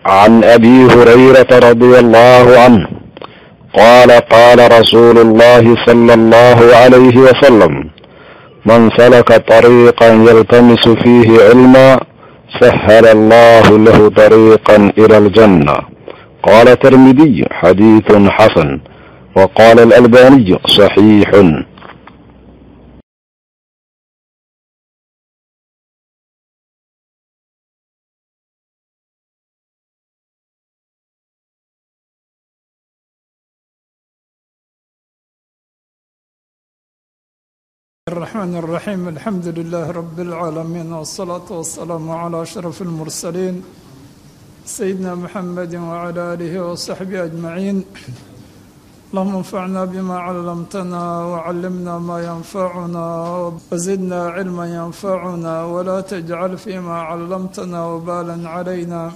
عن ابي هريره رضي الله عنه قال قال رسول الله صلى الله عليه وسلم من سلك طريقا يلتمس فيه علما سهل الله له طريقا الى الجنه قال الترمذي حديث حسن وقال الالباني صحيح الرحمن الرحيم الحمد لله رب العالمين والصلاة والسلام على أشرف المرسلين سيدنا محمد وعلى آله وصحبه أجمعين اللهم انفعنا بما علمتنا وعلمنا ما ينفعنا وزدنا علما ينفعنا ولا تجعل فيما علمتنا وبالا علينا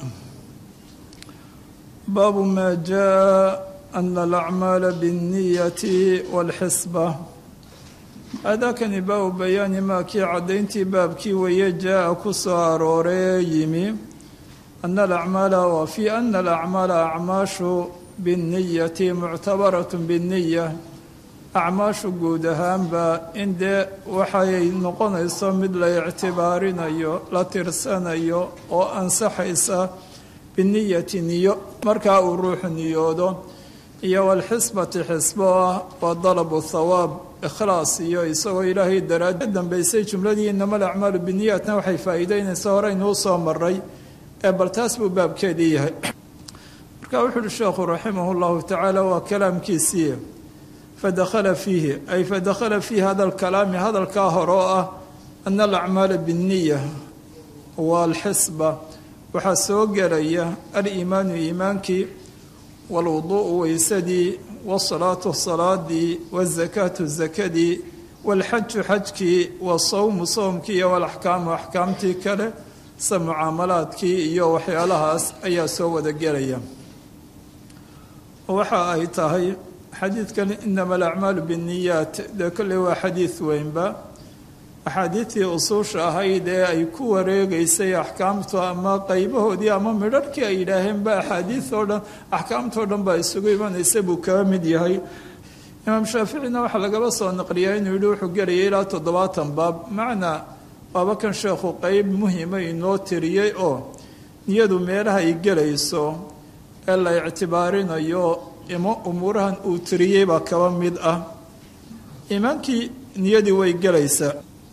باب ما جاء أن الأعمال بالنية والحسبة aadaakani baabu bayaani maa kii caddayntii baabkii weeye jaa-a ku soo arooree yimi ana alacmaala wa fii ana alacmaala acmaashu binniyati muctabaratun binniya acmaashu guud ahaanba in dee waxay noqonayso mid la ictibaarinayo la tirsanayo oo ansaxaysa binniyati niyo markaa uu ruuxu niyoodo iyo walxisbati xisbo ah waa dalabu thawaab ikhlaas iyo isagoo ilaahay daraad dambeysay jumladii inama alacmaalu biniyatna waxay faa'iideynaysa horeynuu soo maray ee bal taas buu baabkeedii yahay marka wuxu uhi sheekhu raximah llahu tacaala waa kalaamkiisii fadakhala fiihi ay fadakhala fiihi hada alkalaami hadalkaa hore oo ah ana alacmaala binniya waalxisba waxaa soo gelaya aliimaanu iimaankii waalwuduu'u weysadii wasalaatu salaadii wazakaatu zakadii walxaju xajkii wasawmu sowmkii iyo walaxkaamu axkaamtii kale se mucaamalaadkii iyo waxyaalahaas ayaa soo wada gelaya waxa ay tahay xadiidkan inama alacmaalu binniyaat dee kolley waa xadiid weynba axaadiidtii usuusha ahayd ee ay ku wareegeysay axkaamtu ama qaybahoodii ama midharhkii ay yidhaaheenba axaadiid oo dhan axkaamtao dhan baa isugu imanaysa buu kaga mid yahay imaam shaaficina waxaa lagaba soo naqliyaa inuu yihi wuxuu gelayay ilaa toddobaatan baab macnaa waaba kan sheekhu qeyb muhima inoo tiriyey oo niyadu meelaha ay gelayso ee la ictibaarinayo imo umuurahan uu tiriyey baa kaba mid ah iimaankii niyadii way gelaysaa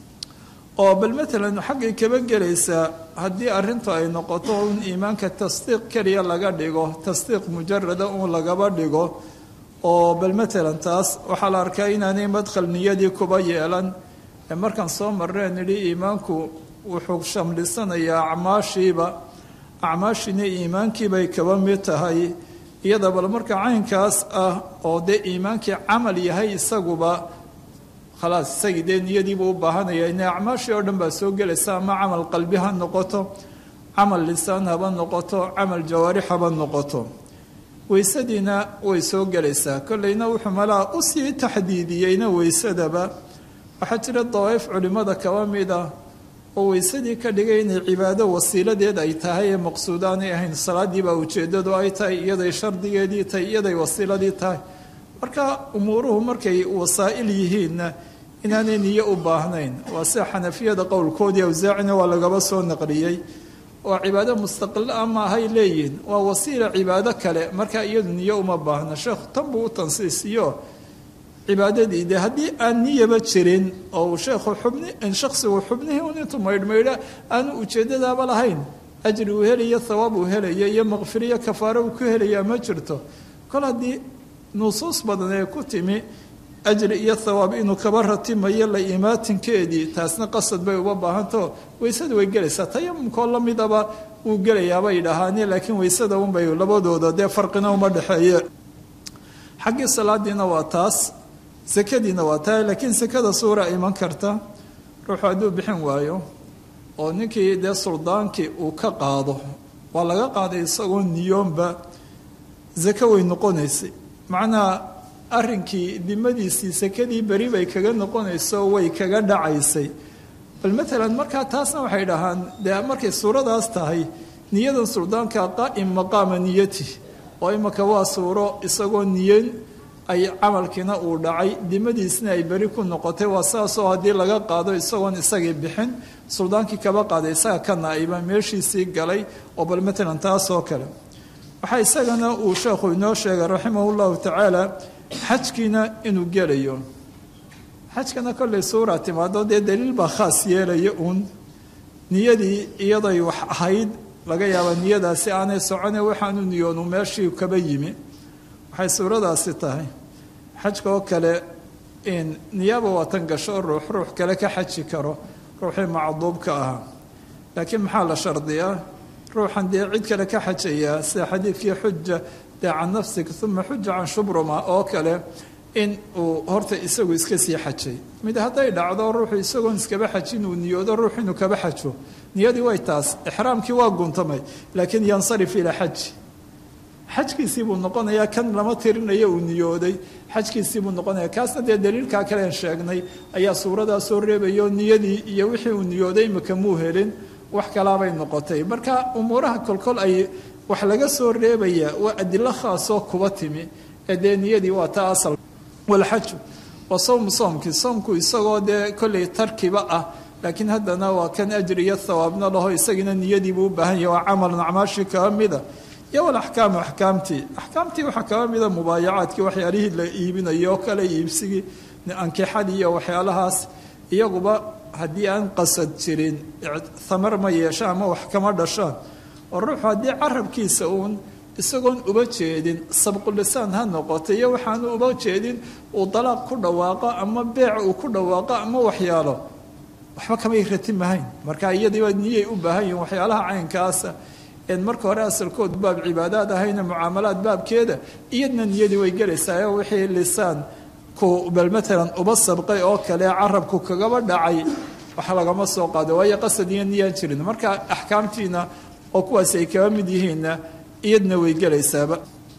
oo bal matalan xaggay kaba gelaysaa haddii arrintu ay noqoto in iimaanka tasdiiq keliya laga dhigo tasdiiq mujarada uun lagaba dhigo oo bal matalan taas waxaa la arkaa inaanay madkhal niyadii kuba yeelan ee markaan soo marreen nidhi iimaanku wuxuu shamlisanayaa acmaashiiba acmaashiina iimaankiibay kaba mid tahay iyada bal marka caynkaas ah oo dee iimaankii camal yahay isaguba khalaas isagii dee niyadiibuu u baahanaya ina acmaashii oo dhan baa soo gelaysa ama camal qalbi ha noqoto camal lisaan haba noqoto camal jawaarix haba noqoto weysadiina way soo gelaysaa kolleyna wuxuu malaa usii taxdiidiyeyna weysadaba waxaa jira dawaa'if culimmada kaba mid ah oo weysadii ka dhigay inay cibaado wasiiladeed ay tahay ee maqsuud aanay ahayn salaadiibaa ujeeddadu ay tahay iyaday shardigeedii tahay iyaday wasiiladii tahay marka umuuruhu markay wasaa'il yihiinna inaanay niyo u baahnayn waa sida xanafiyada qowlkoodii awsaacina waa lagaba soo naqliyey oo cibaado mustaqila ah maahay leeyihin waa wasiila cibaado kale marka iyadu niyo uma baahna sheekhu tan buu u tansiisiyo cibaadadii de haddii aan niyaba jirin oo uu sheekhu xubni shaksigu xubnihii un intuu maydhmaydha aanu ujeeddadaaba lahayn ajri uu helaya thawaab uu helaya iyo maqfiriyo kafaaro uu ku helayaa ma jirto kol haddii nusuus badan ee ku timi ajri iyo thawaab inuu kaba ratimayo la imaatinkeedii taasna qasad bay uba baahantao weysada way gelaysaa tayamumkoo la midaba wuu gelayaabay dhahaane laakiin weysada unbay labadooda dee farqina uma dhexeeye xaggii salaadiina waa taas sakadiina waa tahay laakiin sakada suura iman karta ruuxu hadduu bixin waayo oo ninkii dee suldaankii uu ka qaado waa laga qaaday isagoo niyoonba zako way noqonaysay macnaha arrinkii dimadiisii sakadii beri bay kaga noqonayso way kaga dhacaysay bal matalan markaa taasna waxay dhahaan dee markay suuradaas tahay niyadan suldaanka qaa'im maqaama niyati oo imaka waa suuro isagoo niyan ay camalkiina uu dhacay dimadiisna ay beri ku noqotay waa saasoo haddii laga qaado isagoon isagii bixin suldaankii kaba qaaday isaga ka naa'iba meeshiisii galay oo bal matalan taasoo kale waxaa isagana uu sheekhu inoo sheegay raximah llahu tacaala xajkiina inuu gelayo xajkana kollay suura timaado dee daliil baa khaas yeelaya uun niyadii iyaday wax ahayd laga yaaba niyadaasi aanay socone waxaanu niyoonu meeshii kaba yimi waxay suuradaasi tahay xajka oo kale in niyaaba waatan gasho ruux ruux kale ka xaji karo ruuxii macduubka ahaa laakiin maxaa la shardiyaa ruuxan dee cid kale ka xajayaa sida xadiidkii xuja dee can nafsik uma xuja can shubruma oo kale in uu horta isagu iska sii xajay mid hadday dhacdo ruuxu isagoon iskaba xajin uu niyoodo ruux inuu kaba xajo niyadii way taas ixraamkii waa guntamay laakiin yansarif ilaa xaji xajkiisii buu noqonayaa kan lama tirinayo uu niyooday xajkiisii buu noqonaya kaasna dee daliilkaa kalean sheegnay ayaa suuradaa soo reebayo niyadii iyo wixii uu niyooday imika muu helin wax kalaabay noqotay marka umuuraha kolkol ay wax laga soo reebaya waa adilo khaasoo kuba timi ee dee niyadii waa taa asal walxaju waa sowmu soomkii soomku isagoo dee kollay tarkiba ah laakiin haddana waa kan ajri iyo thawaabna laho isagiina niyadiibuu u baahan yahy waa camalun acmaashii kaba mida iyo walaxkaamu axkaamtii axkaamtii waxaa kaba mida mubaayacaadkii waxyaalihii la iibinayo oo kale iibsigii ankixadii iyo waxyaalahaas iyaguba haddii aan qasad jirin thamar ma yeeshaan ama wax kama dhashaan oo ruuxu haddii carabkiisa uun isagoon uba jeedin sabqulisaan ha noqoto iyo waxaanu uba jeedin uu dalaaq ku dhawaaqo ama beec uu ku dhawaaqo ama waxyaalo waxba kamay ratimahayn marka iyadiiba niyay u baahan yihin waxyaalaha caynkaasa en marka hore asalkoodu baab cibaadaad ahayna mucaamalaad baabkeeda iyadna niyadii way gelaysaa wixii lisaan ku bal matalan uba sabqay oo kale carabku kagaba dhacay wax lagama soo qaado waayo qasad iyo niyaan jirin marka axkaamtiina oo kuwaasi ay kaba mid yihiinna iyadna way gelaysaaba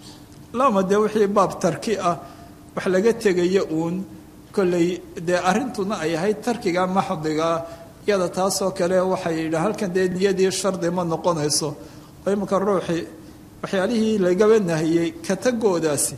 lama dee wixii baab tarki ah wax laga tegaya uun kolley dee arrintuna ay ahayd tarkiga maxdiga iyada taasoo kale waxay yidhi halkan dee niyadii shardi ma noqonayso oo imanka ruuxii waxyaalihii lagaba nahiyey katagoodaasi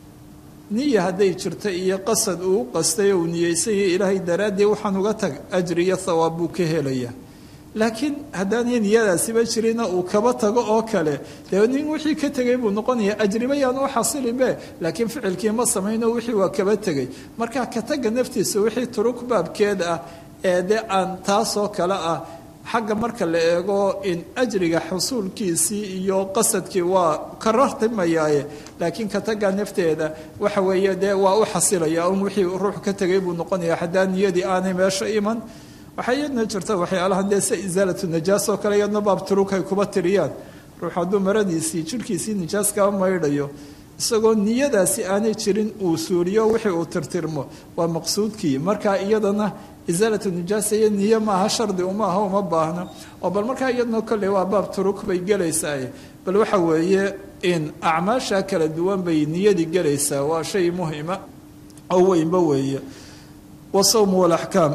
niya hadday jirto iyo qasad uu qastay oo uu niyeysanyay ilaahay daraaddii waxaan uga tag ajri iyo thawaab buu ka helayaa laakiin haddaanay niyadaasiba jirina uu kaba tago oo kale dee nin wixii ka tegay buu noqonaya ajriba yaan u xasilinbe laakiin ficilkii ma samayno wixii waa kaba tegay marka kataga naftiisa wixii turug baabkeed ah ee dee aan taasoo kale ah xagga marka la eego in ajriga xusuulkiisii iyo qasadkii waa ka rartimayaaye laakiin kataga nafteeda waxa weeye dee waa u xasilaya un wixii ruux ka tegay buu noqonaya haddaan niyadii aanay meesha iman waxaa iyadna jirta waxyaalahan dee se isaalatu najaas oo kale iyadna baab turug ay kuba tiriyaan ruux hadduu maradiisii jirhkiisii nijaas kaba maydhayo isagoo niyadaasi aanay jirin uu suuriyo wixii uu tirtirmo waa maqsuudkii marka iyadana isaalatu nijaasa iyo niyo maaha shardi uma aha uma baahno oo bal markaa iyadna kolley waa baab turug bay gelaysaa bal waxa weeye in acmaasha kala duwan bay niyadii gelaysaa waa shay muhima oo weynba weeye wasawmu walaxkaam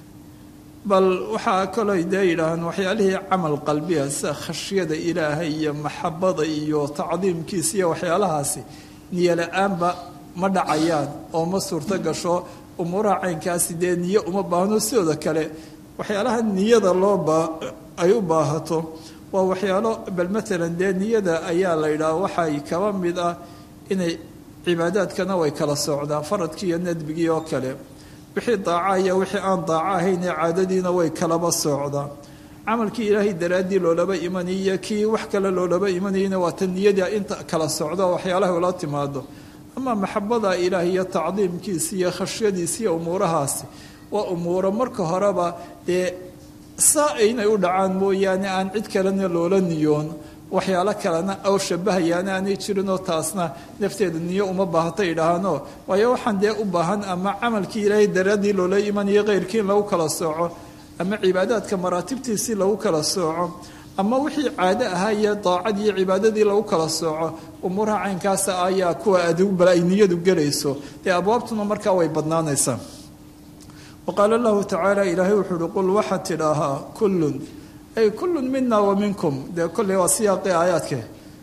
bal waxaa kaloo dee yidhaahaan waxyaalihii camal qalbiga sida khashyada ilaahay iyo maxabada iyo tacdiimkiisa iyo waxyaalahaasi niyo la-aanba ma dhacayaan oo ma suurto gasho umuuraha caynkaasi dee niyo uma baahno sidooda kale waxyaalaha niyada loo baa ay u baahato waa waxyaalo bal matalan dee niyada ayaa la yidhaha waxay kaba mid ah inay cibaadaadkana way kala socdaan faradkii iyo nadbigii oo kale wixii daaca iyo wixii aan daaco ahayn ee caadadiina way kalaba socdaan camalkii ilaahay daraaddii loolaba imanaya kii wax kale loolaba imanayana waa ta niyadii inta kala socdo waxyaalaha ula timaado ama maxabada ilaah iyo tacdiimkiisi iyo khashyadiisi iyo umuurahaasi waa umuuro marka horeba dee saa inay u dhacaan mooyaane aan cid kalena loola niyoon waxyaalo kalena aw shabahayaana aanay jirinoo taasna nafteeda niyo uma baahata idhaahaano waayo waxaan dee u baahan ama camalkii ilaahay daraaddii loola imanayo keyrkii in lagu kala sooco ama cibaadaadka maraatibtiisii lagu kala sooco ama wixii caado ahaa iyo daacadii iyo cibaadadii lagu kala sooco umuuraha caynkaasa ayaa kuwa adugbal ay niyadu gelayso dee abwaabtuna markaa way badnaanaysaa wa qaala allahu tacaala ilaahay wuxuu uhi qul waxaad tidhaahaa kullun ay kullun mina wa minkum dee kolley waa siyaaqii aayaadke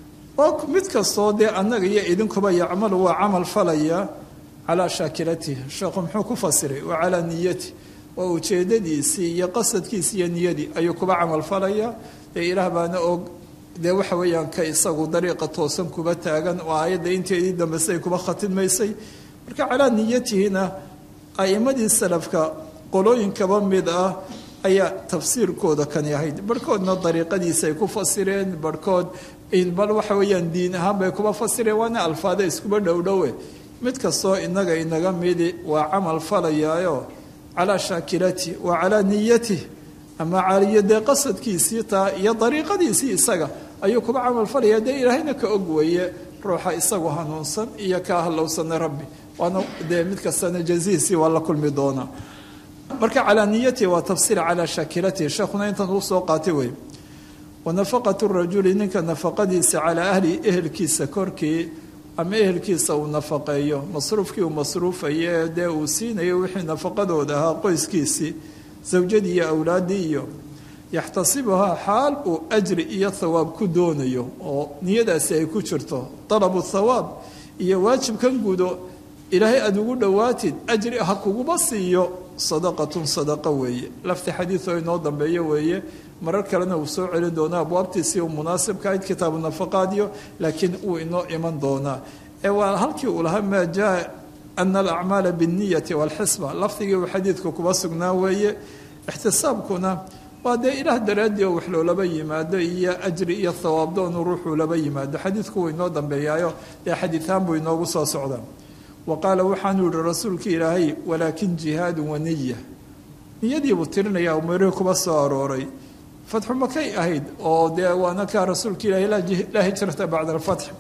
oo mid kastoo dee annaga iyo idinkuba yacmalu waa camal falaya calaa shaakilatihi sheekhu muxuu ku fasiray wa calaa niyati waa ujeedadiisii iyo qasadkiisi iyo niyadii ayuu kuba camal falaya dee ilaah baana og dee waxa weeyaan ka isagu dariiqa toosan kuba taagan oo aayadda inteedii dambese ay kuba khatimmaysay marka calaa niyatihina a'imadii salafka qolooyinkaba mid ah ayaa tafsiirkooda kani ahayd barhkoodna dariiqadiisa ay ku fasireen barhkood bal waxa weeyaan diin ahaan bay kuba fasireen waana alfaada iskuba dhowdhowe mid kastoo inaga inaga midi waa camal falayaayo calaa shaakilati wa calaa niyatih ama caliyo dee qasadkiisii taa iyo dariiqadiisii isaga ayuu kuba camal falaya dee ilaahayna ka og weeye ruuxa isagu hanuunsan iyo ka halowsana rabbi waana dee mid kastana jazihiisii waa la kulmi doonaa marka calaa niyatihi waa tafsiir calaa shaakilatihi sheekhuna intan uu soo qaatay wey wanafaqatu rajuli ninka nafaqadiisa calaa ahli ehelkiisa korkii ama ehelkiisa uu nafaqeeyo masruufkii uu masruufayo dee uu siinayo wixii nafaqadooda ahaa qoyskiisii zawjadii iyo awlaaddii iyo yaxtasibuhaa xaal uu ajri iyo thawaab ku doonayo oo niyadaasi ay ku jirto dalabu thawaab iyo waajibkan gudo ilaahay aada ugu dhowaatid ajri ha kuguba siiyo sadaqatun sadaqa weeye lafti xadiid oo inoo dambeeyo weeye marar kalena uu soo celin doonaa abwaabtiisii uu munaasibka ahayd kitaabu nafaqaadiyo laakiin uu inoo iman doonaa ee waa halkii uu lahaa maa jaa ana alacmaala binniyati walxisba lafdigii uu xadiidku kuba sugnaa weeye ixtisaabkuna waa dee ilaah daraaddii oo wax loolaba yimaado iyo ajri iyo thawaabdoonu ruuxuu laba yimaado xadiidku wuu inoo dambeeyaayo dee xadiihaan buu inoogu soo socdaa wa qaala waxaanuu yihi rasuulkii ilaahay walaakin jihaadun waniya niyadiibuu tirinaya umeerihii kuba soo arooray fatxu makay ahayd oo dee waana kaa rasuulka ilahay laa hijrata bacda alfatx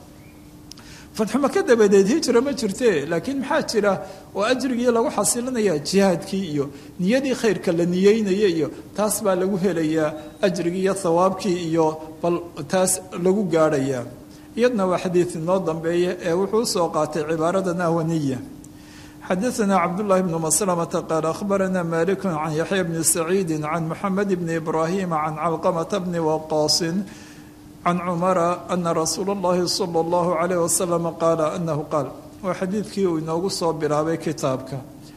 fatxu maka dabadeed hijra ma jirte laakiin maxaa jira oo ajrigii lagu xasilinaya jihaadkii iyo niyadii khayrka la niyeynaya iyo taas baa lagu helayaa ajrigii iyo thawaabkii iyo bal taas lagu gaadhayaa iyadna waa xadiid inoo dambeeya ee wuxuu usoo qaatay cibaarada nahwaniya xadaثna cabdالlahi bn mslmةa qaal akhbarana malik can yaxya bni saciidi can muxamed bni ibrahima can calqamata bni waqaasin can cumara ana rasuula اllahi salى اllahu عalayh wasalam qaala anahu qaal waa xadiidkii uu inoogu soo bilaabay kitaabka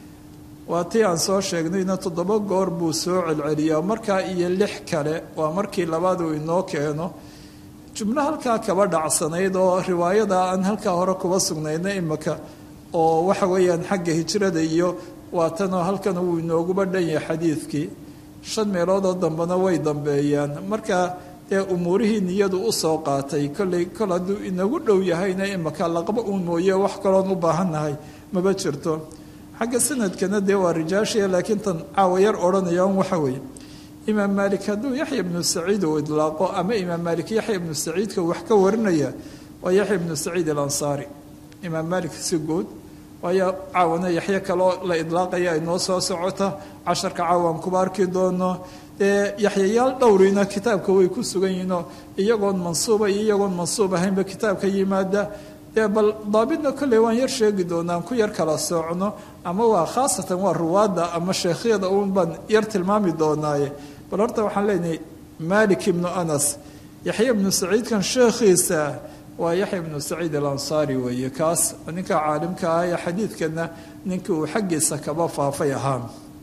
waa tii aan soo sheegnayna toddoba goor buu soo celceliyaa markaa iyo lix kale waa markii labaad uu inoo keeno jumlo halkaa kaba dhacsanayd oo riwaayada aan halkaa hore kuba sugnayna imika oo waxa weeyaan xagga hijrada iyo waatanoo halkan uu inooguba dhan yahay xadiidkii shan meeloodoo dambena way dambeeyaan marka dee umuurihii niyadu usoo qaatay kolley kol hadduu inagu dhow yahayna imika laqba uun mooye wax kaloon u baahannahay maba jirto xagga sanadkana dee waa rijaashiya laakiin tan caawa yar odhanayaan waxa weeye imaam maalik hadduu yaxya ibnu saciid uu idlaaqo ama imaam maalik yaxya ibnu saciidka wax ka warinaya waa yaxya ibnu saciid alansaari imaam maalik si guud waayo caawana yaxyo kaloo la idlaaqaya ay noo soo socota casharka caawaan kuba arki doono dee yaxyayaal dhowrina kitaabka way ku sugan yihiinoo iyagoon mansuuba iyo iyagoon mansuub ahaynba kitaabka yimaada dee bal daabidna kolley waan yar sheegi doonaa ku yar kala soocno ama waa khaasatan waa ruwaadda ama sheekhyada uun baan yar tilmaami doonaaye bal horta waxaan leenahay malik ibnu anas yaxya ibnu saciidkan sheekhiisa waa yaxya ibnu saciid alansaari weeye kaas ninka caalimka ah ee xadiidkana ninkii uu xaggiisa kaba faafay ahaa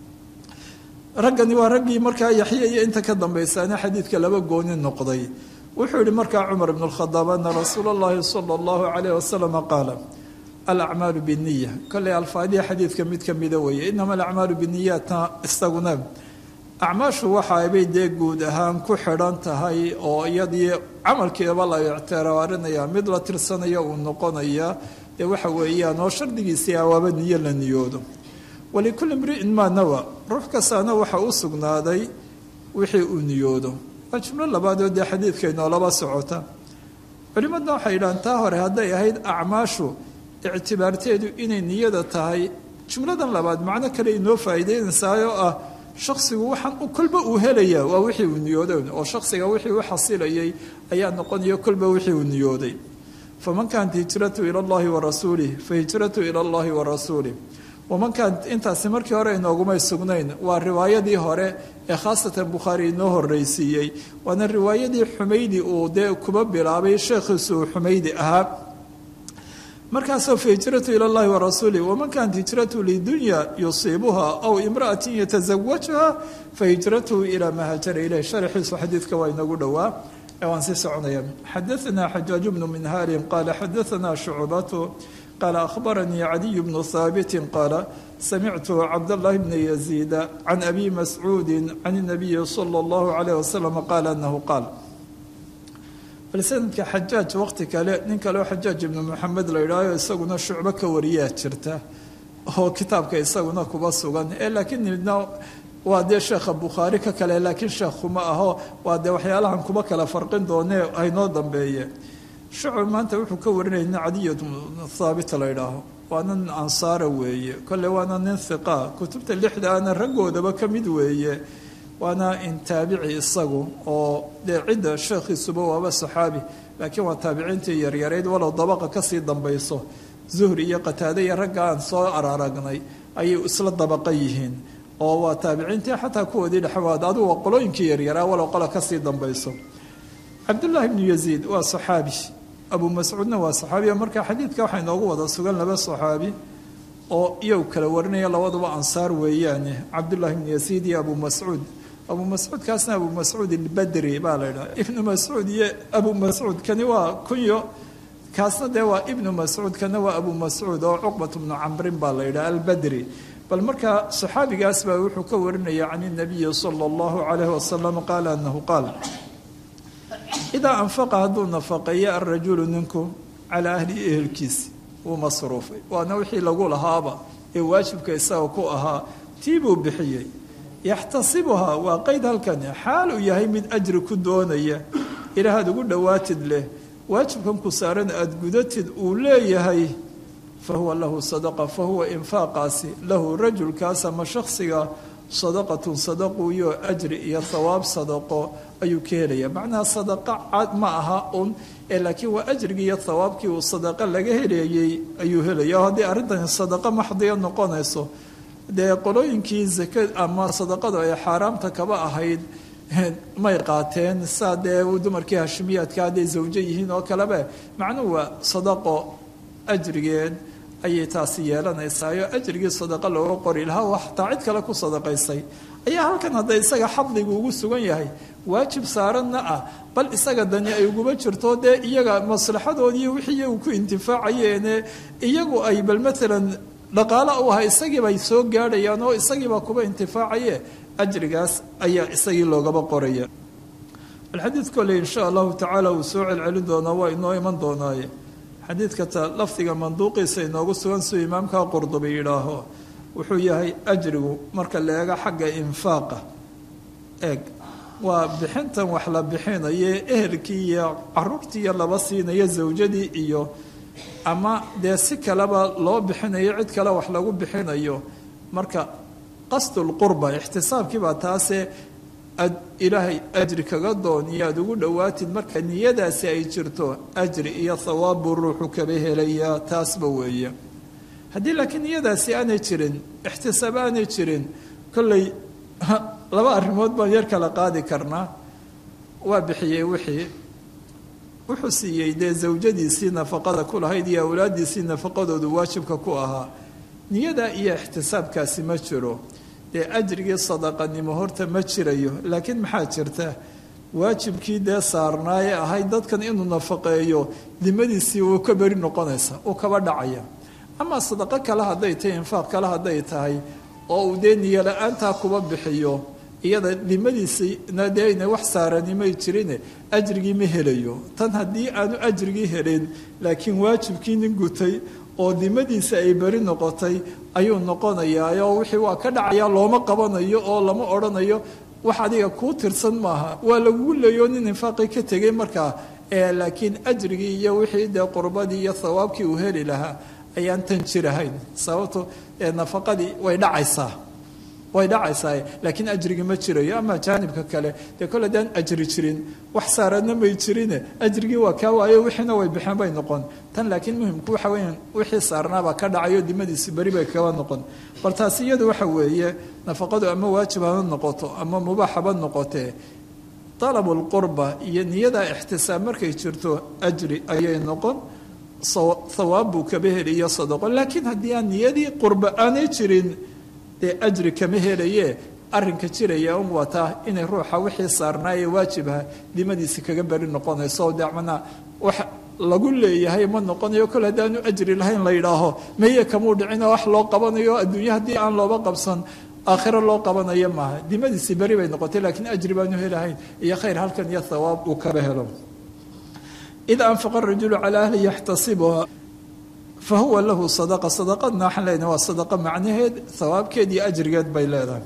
raggani waa raggii markaa yaxya iyo inta ka dambaysaana xadiidka laba gooni noqday wuxuu yihi markaa cumar ibn اlkhadaab ana rasuula اllahi salى اllahu alayh wasalam qaala alacmaalu biniya kolley alfaadiha xadiidka mid ka mida weeye inama alacmaalu biniyaatna isaguna acmaashu waxaabay dee guud ahaan ku xidhan tahay oo iyadii camalkeeba la ictiraarinaya mid la tirsanaya uu noqonaya dee waxa weeyaan oo shardigiisii awaaba niyo la niyoodo walikulli mri'in maa nawa ruux kastaana waxa u sugnaaday wixii uu niyoodo waa jumlo labaadoo dee xadiidka inoolaba socota culimmadna waxay yidhahaan taa hore hadday ahayd acmaashu ictibaarteedu inay niyada tahay jumladan labaad macno kale inoo faa'iideynaysaayoo ah shaksigu waxaan kolba uu helaya waa wixii uu niyooday oo shaksiga wixii u xasilayay ayaa noqonaya kolba wixii uu niyooday faman kaanat hijratu ila allahi wa rasuulih fa hijratu ila allahi wa rasuulih wamankaan intaasi markii hore inoogumay sugnayn waa riwaayadii hore ee khaasatan bukhaari inoo horreysiiyey waana riwaayadii xumaydi uu dee kuba bilaabay sheekhiisu uu xumaydi ahaa markaasoo fa hijratu ila llahi warasuulih waman kaanat hijratu lidunya yusiibuha aw imra'atin yatazawajuha fa hijratuhu ilaa maa haajara ileyh sharxiisu xadiidka waa inagu dhowaa ee waan sii soconaya xadaanaa xajaaj bnu minhaalin qaala xadaanaa shucbatu qaala akhbaranii cadiy bnu haabitin qaala samictu cabdاllahi bna yaziida can abi mascuudi can الnabiyi salى اllahu alayh wasalam qaala anahu qaal bal sanadka xajaaj waqti kale nin kaleo xajaaj ibnu maxamed la yidhaaho isaguna shucbo ka wariyaa jirta oo kitaabka isaguna kuba sugan ee laakiin midna waa dee sheekha bukhaari ka kale laakiin sheekhuma aho waa dee waxyaalahan kuba kala farqin doonee haynoo dambeeye shucb maanta wuxuu ka warinaya nin cadiy thaabit la yidhaaho waa nin ansaara weeye kolle waana nin hiqa kutubta lixda ana raggoodaba ka mid weeye waana in taabici isagu oo dee cidda sheekhiisuba waaba saxaabi laakiin waa taabiciintii yaryareyd walow dabaqa kasii dambayso zuhri iyo qataade iyo ragga aan soo araaragnay ayay isla dabaqa yihiin oo waa taabiciintii xataa kuwoodii dhexwaad adigu waa qolooyinkii yaryaraa walow qola kasii dambayso cabdullaahi bnu yaziid waa saxaabi abu mascuudna waa saxaabi marka xadiidka waxaa inoogu wada sugan laba saxaabi oo iyagu kala warinaya labaduba ansaar weeyaane cabdullaahi bnu yaziid iyo abu mascuud abu mascuud kaasna abu mascuud albadri baa la ydhaha ibnu mascuud iyo abu mascuud kani waa kunyo kaasna dee waa ibnu mascuud kana waa abu mascuud oo cuqbat bnu camrin baa la yidhaha albadri bal markaa saxaabigaas baa wuxuu ka warinaya can inabiyi sala allahu calayhi wasalam qaala anahu qaal idaa anfaqa hadduu nafaqeeyo alrajulu ninku calaa ahlihi ehelkiisi wuu masruufay waana wixii lagu lahaaba ee waajibka isaga ku ahaa tii buu bixiyey yaxtasibuhaa waa qeyd halkani xaal uu yahay mid ajri ku doonaya ilaahaad ugu dhowaatid leh waajibkan ku saaran aada gudatid uu leeyahay fa huwa lahu sadaqa fa huwa infaaqaasi lahu rajulkaas ama shaksiga sadaqatun sadaquyo ajri iyo thawaab sadaqo ayuu ka helaya macnaha sadaqa cad ma aha un ee laakiin waa ajrigii iyo thawaabkii uu sadaqa laga helayay ayuu helaya o haddii arrintani sadaqo maxdiya noqonayso dee qolooyinkii zaka ama sadaqadu ay xaaraamta kaba ahayd may qaateen saa dee dumarkii hashimiyaadka hadday zawjo yihiin oo kaleba macnuhu waa sadaqo ajrigeed ayay taasi yeelanaysaayoo ajrigii sadaqa looga qori lahaa xataa cid kale ku sadaqaysay ayaa halkan hadda isaga xadligu ugu sugan yahay waajib saaranna ah bal isaga dani ay uguba jirto dee iyaga maslaxadoodii wixii iyagu ku intifaacayeene iyagu ay bal maalan dhaqaala u aha isagiibay soo gaadhayaan oo isagiibaa kuba intifaacaye ajrigaas ayaa isagii loogaba qoraya alxadiid kole insha allahu tacaala uu soo celcelin doonaa waa inoo iman doonaaye xadiidka ta lafdiga manduuqiisa inoogu sugan siduu imaamka qurdubi yidhaaho wuxuu yahay ajrigu marka la eego xagga infaaqa eeg waa bixintan wax la bixinaye ehelkii iyo caruurtii iyo laba siinayo zawjadii iyo ama dee si kaleba loo bixinayo cid kale wax lagu bixinayo marka qasdulqurba ixtisaabkii baa taasee ad ilaahay ajri kaga dooniyo aada ugu dhowaatid marka niyadaasi ay jirto ajri iyo thawaab buu ruuxu kaba helayaa taasba weeye haddii laakiin niyadaasi aanay jirin ixtisaab aanay jirin kolley laba arrimood baan yar kala qaadi karnaa waa bixiyey wixii wuxuu siiyey dee zawjadiisii nafaqada ku lahayd iyo awlaadiisii nafaqadoodu waajibka ku ahaa niyada iyo ixtisaabkaasi ma jiro dee ajrigii sadaqanimo horta ma jirayo laakiin maxaa jirta waajibkii dee saarnaaye ahayd dadkan inuu nafaqeeyo dimadiisii wuu ka beri noqonaysa uu kaba dhacaya ama sadaqo kale hadday tahay infaaq kale hadday tahay oo uu dee niyo la-aantaa kuba bixiyo iyada dimadiisina dee ayna wax saaranimay jirine ajrigii ma helayo tan haddii aanu ajrigii helin laakiin waajibkii nin gutay oo dimadiisa ay beri noqotay ayuu noqonayaa oo wixii waa ka dhacaya looma qabanayo oo lama odhanayo wax adiga kuu tirsan maaha waa lagugu leeyo nin infaaqii ka tegay markaa laakiin ajrigii iyo wixii dee qurbadii iyo thawaabkii uu heli lahaa ayaan tan jirahayn sababto nafaqadii way dhacaysaa way dhacaysaa laakiin ajrigi ma jirayo ama jaanibka kale dee kole daan ajri jirin wax saaradna may jirine ajrigii waa kaa waayo wixiina way bixeen bay noqon tan laakiin muhimku waxa weya wixii saarnaabaa ka dhacayo dimadiisi beri bay kaba noqon bal taasi iyadu waxa weeye nafaqadu ama waajib haba noqoto ama mubaax haba noqotee dalabu lqurba iyo niyada ixtisaab markay jirto ajri ayay noqon hawaab buu kaba heliyo sadaqo laakiin haddii aan niyadii qurba aanay jirin dee ajri kama helaye arrinka jiraya un wataa inay ruuxa wixii saarnaayee waajibha dimadiisi kaga beri noqonayso de manaa wax lagu leeyahay ma noqonayo kol haddaanu ajri lahayn la yidhaaho meye kamuu dhicino wax loo qabanayo adduunya haddii aan looba qabsan aakhiro loo qabanayo maaha dimadiisi beri bay noqotay laakiin ajri baanu helahayn iyo khayr halkan iyo thawaab uu kaba helo ida anfaqa rajulu calaa ahli yaxtasibuha fahuwa lahu sadaqa sadaqadna waxaan leenahay waa sadaqa macnaheed hawaabkeed iyo ajrigeed bay leedahay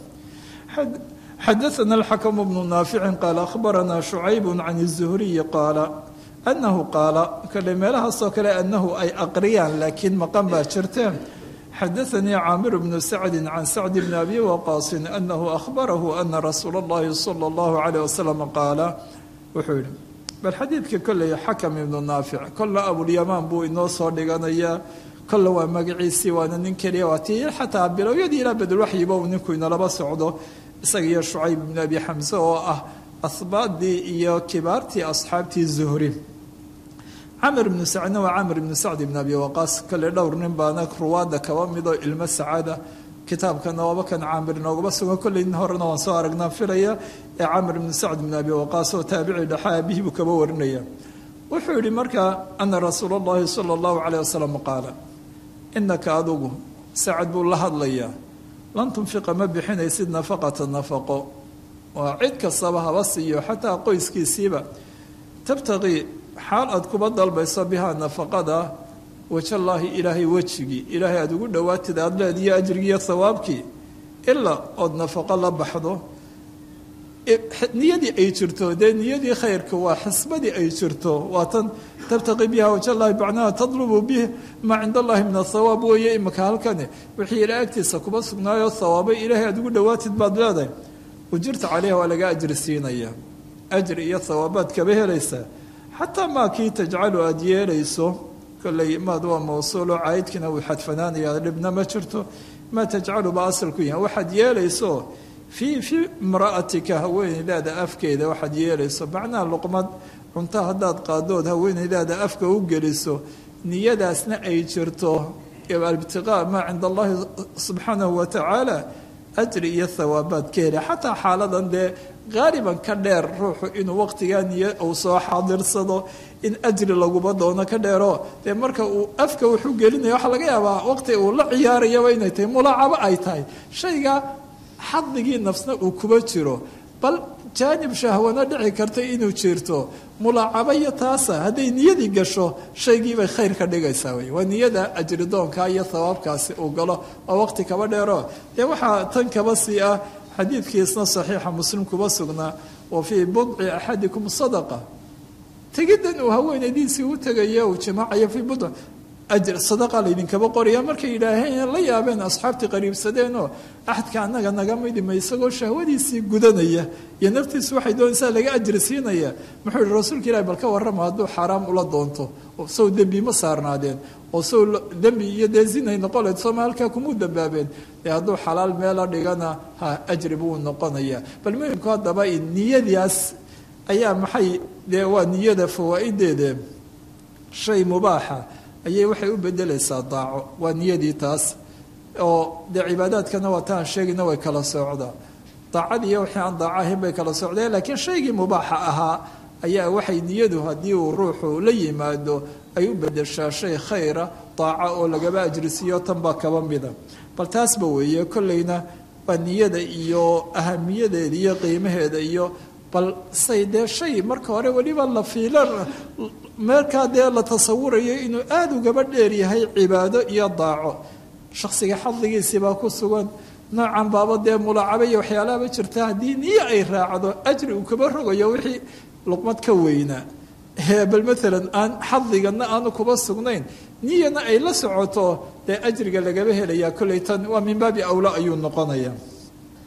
xadaثana alxakm bnu naaficin qaala akhbarana shucayb can الzuhriyi qaala anahu qaala kale meelahaasoo kale anahu ay aqriyaan laakiin maqan baa jirteen xadaثanii caamir bnu sacdi can sacd bni abi waqaasin anahu akhbarahu ana rasuula اllahi salى اllahu عalيه wasalam qaala wuxuu yihi bal xadiidka kolley xakam ibnu naafic kolla abulyamaan buu inoo soo dhiganayaa kolla waa magaciisii waana nin keliya waa tii xataa bilowyadii ilaa badulwaxyiba uu ninku inalaba socdo isaga iyo shucayb ibnu abi xamse oo ah ahbaadii iyo kibaartii asxaabtii zuhri camr ibnu sacdna waa camr ibnu sacd ibn abi waqaas kale dhowr nin baana ruwaada kaba midoo ilmo sacada kitaabkana waaba kan caamir inoogaba sugan kolley nin horena waan soo aragnaa filaya ee camr ibnu sacd ibn abi waqaas oo taabici dhexa aabihii buu kaba warinaya wuxuu yihi markaa ana rasuula اllahi salى اllahu calayh wasalam qaala inaka adugu sacad buu la hadlayaa lan tunfiqa ma bixinaysid nafaqata nafaqo waa cid kastaba haba siiyo xataa qoyskiisiiba tabtaqii xaal aad kuba dalbayso bihaa nafaqada wajallaahi ilaahay wejigii ilaahay aada ugu dhowaatid aada leediyo ajrigiiyo hawaabkii ilaa ood nafaqo la baxdo niyadii ay jirto dee niyadii khayrka waa xisbadii ay jirto waa tan tabtaqi biha wajallaahi bacnaha tadlubu bih maa cinda allahi min athawaab weeye imika halkani wixii ilaa agtiisa kuba sugnaayo hawaabay ilaahay aada ugu dhowaatid baad leedahay ujirta caleyha waa laga ajri siinaya ajri iyo hawaabaad kaba helaysaa xataa maa kii tajcalu aada yeelayso kolley maad waa mawsuulo caydkina wuu xadfanaanaya dhibna ma jirto maa tajcalu ba asalku yahay waxaad yeelayso fii fii imra'atika haweenaydaada afkeeda waxaad yeelayso macnaha luqmad cunto haddaad qaadood haweenaydaada afka u geliso niyadaasna ay jirto ibtiqaa maa cinda allahi subxaanahu wa tacaala ajri iyo hawaabaad ka hela xataa xaaladan dee qaaliban ka dheer ruuxu inuu waqtigaa niyo uu soo xaadirsado in ajri laguba doono ka dheero dee marka uu afka wuxuu gelinaya waxaa laga yaabaa waqti uu la ciyaarayaba inay tahay mulaacabo ay tahay shayga xadigii nafsna uu kuba jiro bal jaanib shahwana dhici karta inuu jirto mulaacabo iyo taasa hadday niyadii gasho shaygiibay khayr ka dhigaysaa wey waa niyada ajridoonka iyo hawaabkaasi uu galo oo waqti kaba dheero dee waxaa tan kaba sii ah xadiidkiisna saxiixa muslim kuba sugnaa wa fii budci axadikum sadaqa tegiddan uu haweenaydiisii u tegaya uu jimaacayo fii budc ajr sadaqa laydinkaba qoraya markay yidhaaheen la yaabeen asxaabtii qariibsadeenoo axadka annaga naga midima isagoo shahwadiisii gudanaya iyo naftiisu waxay doonaysaa laga ajri siinaya muxuu yihi rasuulka ilahi bal ka warrama hadduu xaaraam ula doonto sow dembi ma saarnaadeen oo sow dembi iyo dee zinay noqoleed sooma halkaa kumuu dambaabeen dee hadduu xalaal meela dhigana ha ajri buu noqonaya bal muhimku haddaba niyadaas ayaa maxay dee waa niyada fawaa-ideede shay mubaaxa ayay waxay u bedelaysaa daaco waa niyadii taas oo dee cibaadaadkana waa taan sheegayna way kala socdaa daacadii iyo wixii aan daaco ahayn bay kala socdeen laakiin shaygii mubaaxa ahaa ayaa waxay niyadu haddii uu ruuxu la yimaado ay u bedeshaa shay khayra daaco oo lagaba ajrisiiyo tan baa kaba mida bal taasba weeye kolleyna waa niyada iyo ahamiyadeeda iyo qiimaheeda iyo bal say dee shay marka hore weliba la fiila meelkaa dee la tasawurayo inuu aada ugaba dheer yahay cibaado iyo daaco shaksiga xadligiisii baa ku sugan noocan baaba dee mulaacaba iyo waxyaalaaba jirta haddii niyo ay raacdo ajri uu kaba rogayo wixii luqmad ka weynaa bal maalan aan xadligana aanu kuba sugnayn niyana ay la socoto dee ajriga lagaba helayaa kolley tan waa min baabi awla ayuu noqonaya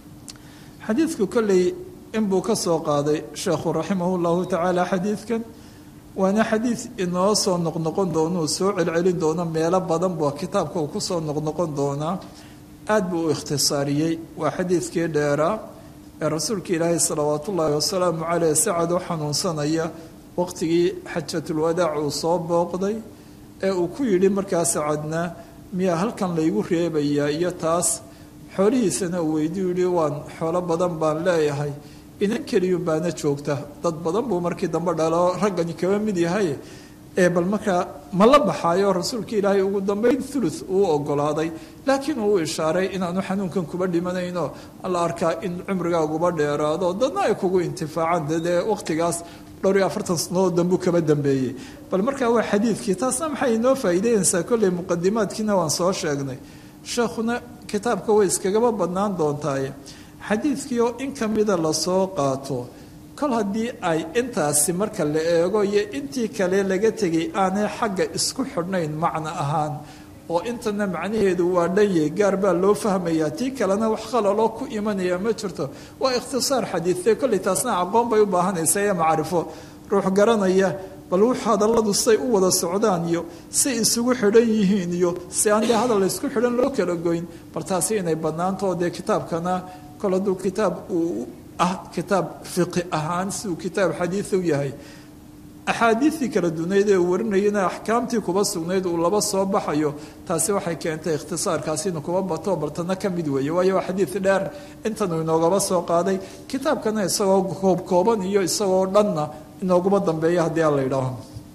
xadiidku kolley inbuu ka soo qaaday sheekhu raximah llahu tacaala xadiidkan waana xadiid inoo soo noqnoqon doono uu soo celcelin doono meelo badan bua kitaabka uu kusoo noqnoqon doonaa aad buu u ikhtisaariyey waa xadiidkii dheeraa ee rasuulka ilaahay salawaat ullaahi wasalaamu caleyh sacad oo xanuunsanaya waqtigii xajatulwadaac uu soo booqday ee uu ku yidhi markaa sacadna miyaa halkan laygu reebayaa iyo taas xoolihiisana uu weydiu yihi waan xoolo badan baan leeyahay inan keliyun baana joogta dad badan buu markii dambe dhalo raggani kaba mid yahay ee bal markaa ma la baxaayo rasuulka ilaahay ugu dambeyn thuluth uu ogolaaday laakiin uu ishaaray inaanu xanuunkan kuba dhimanayno la arkaa in cumrigaaguba dheeraado dadna ay kugu intifaacaan dee waqtigaas dhowr iyo afartan sanadood dambuu kaba dambeeyey bal markaa waa xadiidkii taasna maxay inoo faa'iideynaysaa kolley muqadimaadkiina waan soo sheegnay sheekhuna kitaabka way iskagaba badnaan doontaaye xadiidkii oo in ka mida lasoo qaato kol haddii ay intaasi marka la eego iyo intii kale laga tegay aanay xagga isku xidhnayn macno ahaan oo intana macnaheedu waa dhanye gaar baa loo fahmayaa tii kalena wax khalaloo ku imanaya ma jirto waa ikhtisaar xadiidee kolley taasna aqoon bay u baahanaysa ee macrifo ruux garanaya bal wux hadalladu say u wada socdaan iyo say isugu xidhan yihiin iyo si aan dee hadal isku xidhan loo kala goyn bal taasi inay badnaanto dee kitaabkana kol hadduu kitaab uu ah kitaab fiqi ahaan siduu kitaab xadiid u yahay axaadiidtii kala dunayd ee uu warinayana axkaamtii kuba sugnayd uu laba soo baxayo taasi waxay keentay ikhtisaarkaasi inuu kuba bato baltana ka mid weeye waayo waa xadiid dheer intanuu inoogaba soo qaaday kitaabkana isagoo koobkooban iyo isagoo dhanna inooguma dambeeya haddii aan la yidhaaho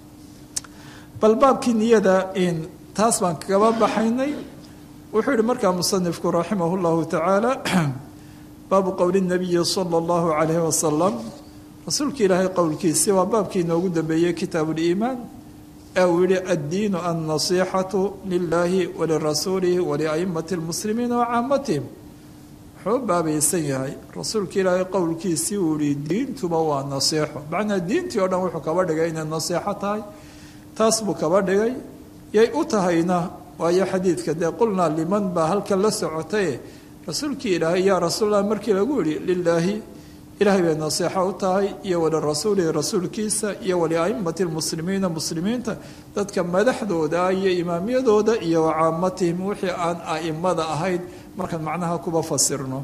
bal baabkii niyada in taas baan kagaba baxaynay wuxuu yihi markaa musanifku raximah llahu tacaala baabu qowli nabiyi sala allahu calayhi wasalam rasuulka ilaahay qowlkiisi waa baabkii inoogu dambeeyey kitaabu liimaan ee uu yihi addiinu annasiixatu lilaahi walirasuulihi waliaimati lmuslimiina wa caamatihim wuxuu u baabaysan yahay rasuulka ilaahay qowlkiisii uu yihi diintuba waa nasiixo macnaa diintii o dhan wuxuu kaba dhigay inay nasiixo tahay taas buu kaba dhigay yay u tahayna waayo xadiidka dee qulnaa liman baa halkan la socotaye rasuulkii ilaahay yaa rasuulallah markii lagu yihi lilaahi ilaahay bay nasiixo u tahay iyo walirasuulihi rasuulkiisa iyo waliaimati lmuslimiina muslimiinta dadka madaxdooda iyo imaamyadooda iyo wacaamatihim wixii aan aimada ahayd markaan macnaha kuba fasirno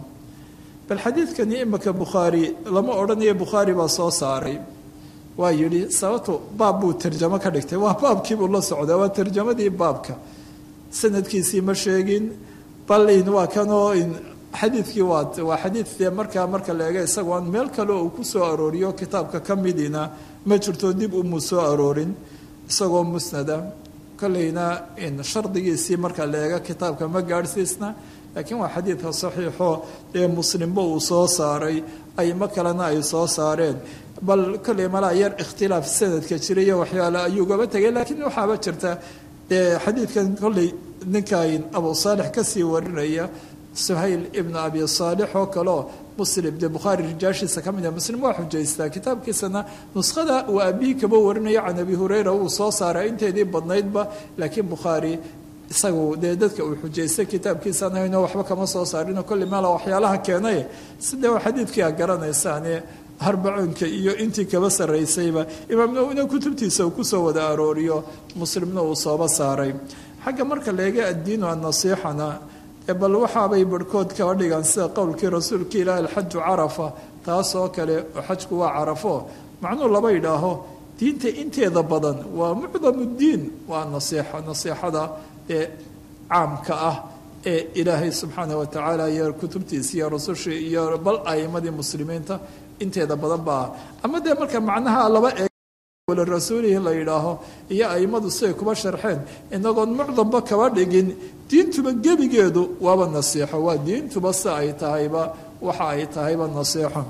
bal xadiidkani imika bukhaari lama odhanayo bukhaari baa soo saaray waa yidhi sababto baab buu tarjamo ka dhigtay waa baabkiibuu la socdaa waa tarjamadii baabka sanadkiisii ma sheegin balin waa kanoo xadiidkii waa waa xadiidee markaa marka la eega isagoo aan meel kale uu ku soo arooriyo kitaabka ka midina ma jirto dib umuu soo aroorin isagoo musnada kolleyna shardigiisii marka la eega kitaabka ma gaadhsiisna laakiin waa xadiidka saxiixo ee muslimba uu soo saaray aymo kalena ay soo saareen bal kolley malaa yar ikhtilaaf sanadka jira iyo waxyaale ayuu gaba tegay laakiin waxaaba jirta xadiidkan kolley ninkan abu saalix kasii warinaya suhayl ibn abi saalix oo kaleo muslim dee bukhaari rijaashiisa ka mid a muslim waa xujaystaa kitaabkiisana nuskhada uu aabihii kaba warinayo can abi hureyra uu soo saaray inteedii badnaydba laakiin bukhaari isagu dee dadka uu xujaystay kitaabkiisan hayno waxba kama soo saarino kolley meela waxyaalaha keenay sidee waa xadiidkii a garanaysaane harbacoonka iyo intii kaba sarraysayba imaam nawina kutubtiisa uu kusoo wada arooriyo muslimna uu sooba saaray xagga marka leega addiinu annasiixana bal waxaabay barhkood kaba dhigaan sida qowlkii rasuulka ilaahi alxaju carafa taas oo kale oo xajku waa carafo macnuu laba yidhaaho diinta inteeda badan waa mucdamu diin waa nasiixa nasiixada ee caamka ah ee ilaahay subxaana wa tacaala iyo kutubtiisa iyo rasushii iyo bal aimadii muslimiinta inteeda badan baa ama dee marka macnaha laba eeg rasuulihi la yidhaaho iyo aimadu siday kuba sharxeen inagoon mucdamba kaba dhigin diintuba gebigeedu waaba nasiixo waa diintuba si ay tahayba waxa ay tahayba nasiixo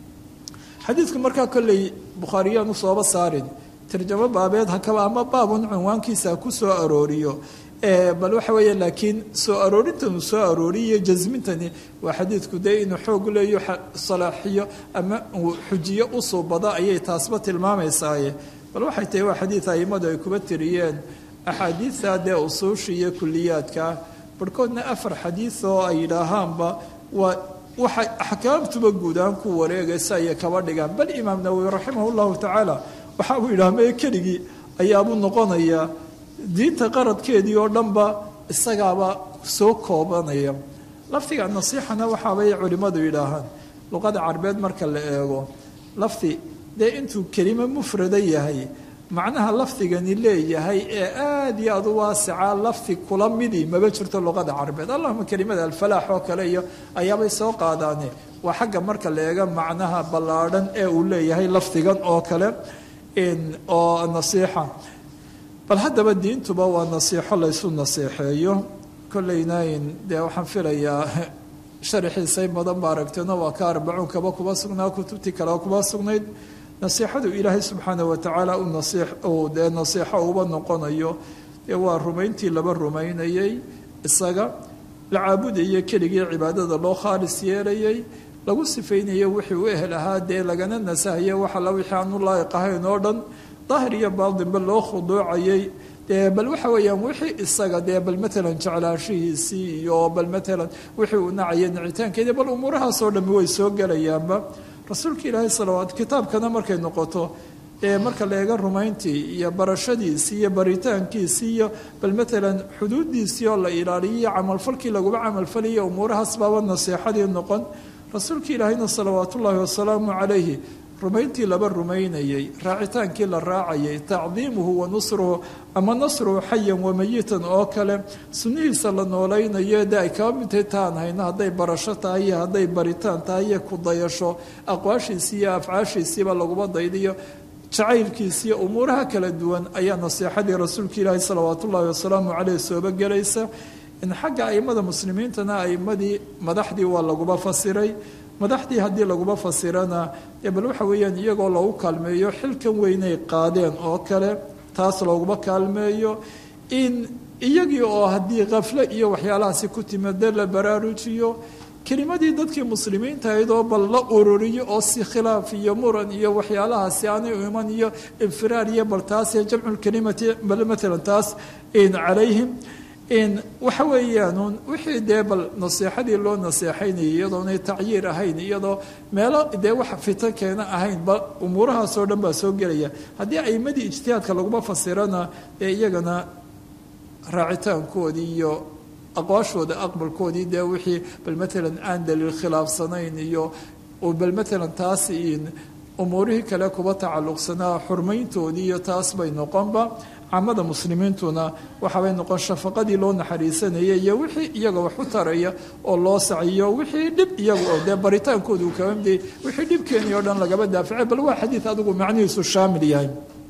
xadiidku markaa kolley bukhaariyaan usooba saarin tarjamo baabeed hakaba ama baabun cinwaankiisa ku soo arooriyo bal waxa weeye laakiin soo aroorintan uu soo arooriyo jasmintani waa xadiidku dee inuu xoog leeyo salaaxiyo ama uu xujiyo usoo bado ayay taasba tilmaamaysaye bal waxay tahay waa xadiid aimadu ay kuba tiriyeen axaadiidta dee usuusha iyo kuliyaadka barhkoodna afar xadiid oo ay yidhaahaanba waa waxay axkaamtuba guudaan ku wareegaysa ayay kaba dhigaan bal imaam nawowi raximah llahu tacaala waxa uu yidhaha mee keligii ayaabuu noqonayaa diinta qaradkeedii oo dhanba isagaaba soo koobanaya lafdiga nasiixana waxaabay culimmadu yidhaahaan luqada carbeed marka la eego lafdi dee intuu kelimo mufrada yahay macnaha lafdigani leeyahay ee aada iyo aad u waasica lafdi kula midii maba jirto luqada carbeed allahuma kelimada alfalaax oo kale iyo ayaabay soo qaadaane waa xagga marka la eega macnaha ballaadhan ee uu leeyahay lafdigan oo kale oo nasiixa bal haddaba diintuba waa nasiixo laysu naseexeeyo kollaynayn dee waxaan filayaa sharaxiisay badan ba aragteeno waa ka arbacuunkaba kuba sugnaa kutubtii kalea kuba sugnayd nasiixadu ilaahay subxaana watacaala uu dee nasiixo uba noqonayo dee waa rumayntii laba rumaynayay isaga la caabudaya keligii cibaadada loo khaalis yeelayay lagu sifaynayo wixii u ehel ahaa dee lagana nasahayo wax alla wixii aanu laa'iq ahayn oo dhan daahir iyo baaldinba loo khuduucayay dee bal waxa weeyaan wixii isaga dee bal matalan jeclaashihiisii iyo bal matalan wixii uu nacaya nicitaankeedi bal umuurahaasoo dhami way soo gelayaanba rasuulka ilaahay salawaat kitaabkana markay noqoto ee marka la eega rumayntii iyo barashadiisii iyo baritaankiisii iyo bal matalan xuduuddiisii oo la ilaaliyiyo camalfalkii laguba camalfaliyo umuurahaas baaba nasiixadii noqon rasuulka ilaahayna salawaat ullaahi wasalaamu calayhi rumayntii laba rumaynayay raacitaankii la raacayay tacdiimuhu wa nusruhu ama nasruhu xayan wamayitan oo kale sunnihiisa la noolaynayo de ay kaba midtay taan hayno hadday barasho tahay iyo hadday baritaan tahay iyo ku dayasho aqwaashiisii iyo afcaashiisiiba laguma daydiyo jacaylkiisiiyo umuuraha kala duwan ayaa nasiixadii rasuulka ilaahi salawaat ullaahi wasalaamu caleyh sooba gelaysa in xagga aimada muslimiintana aimadii madaxdii waa laguba fasiray madaxdii haddii laguba fasirana dee bal waxa weeyaan iyagoo loogu kaalmeeyo xilkan weynay qaadeen oo kale taas looguma kaalmeeyo in iyagii oo haddii kafle iyo waxyaalahaasi ku timade la baraarujiyo kelimadii dadkii muslimiinta ahayd oo bal la ururiyo oo si khilaaf iyo muran iyo waxyaalahaasi aanay u iman iyo infiraar iyo bal taas jamculkelimati bal matalan taas calayhim waxa weeyaan wixii dee bal nasiixadii loo naseexaynayay iyadoonay tacyiir ahayn iyadoo meelo dee wax fitan keena ahayn ba umuurahaasoo dhan baa soo gelaya haddii aimadii ijtihaadka laguma fasirana ee iyagana raacitaankoodii iyo aqwaashooda aqbalkoodii dee wixii bal matalan aan daliil khilaafsanayn iyo bal matalan taas umuurihii kale kuba tacalluqsanaa xurmayntoodii iyo taas bay noqonba caamada muslimiintuna waxaabay noqon shafaqadii loo naxariisanayay iyo wixii iyaga wax u taraya oo loo saciyo wixii dhib iyaga oo dee baritaankooda uu kaba midayay wixii dhibkeeni o dhan lagaba daafacay bal waa xadiid adigu macnihiisu shaamil yahay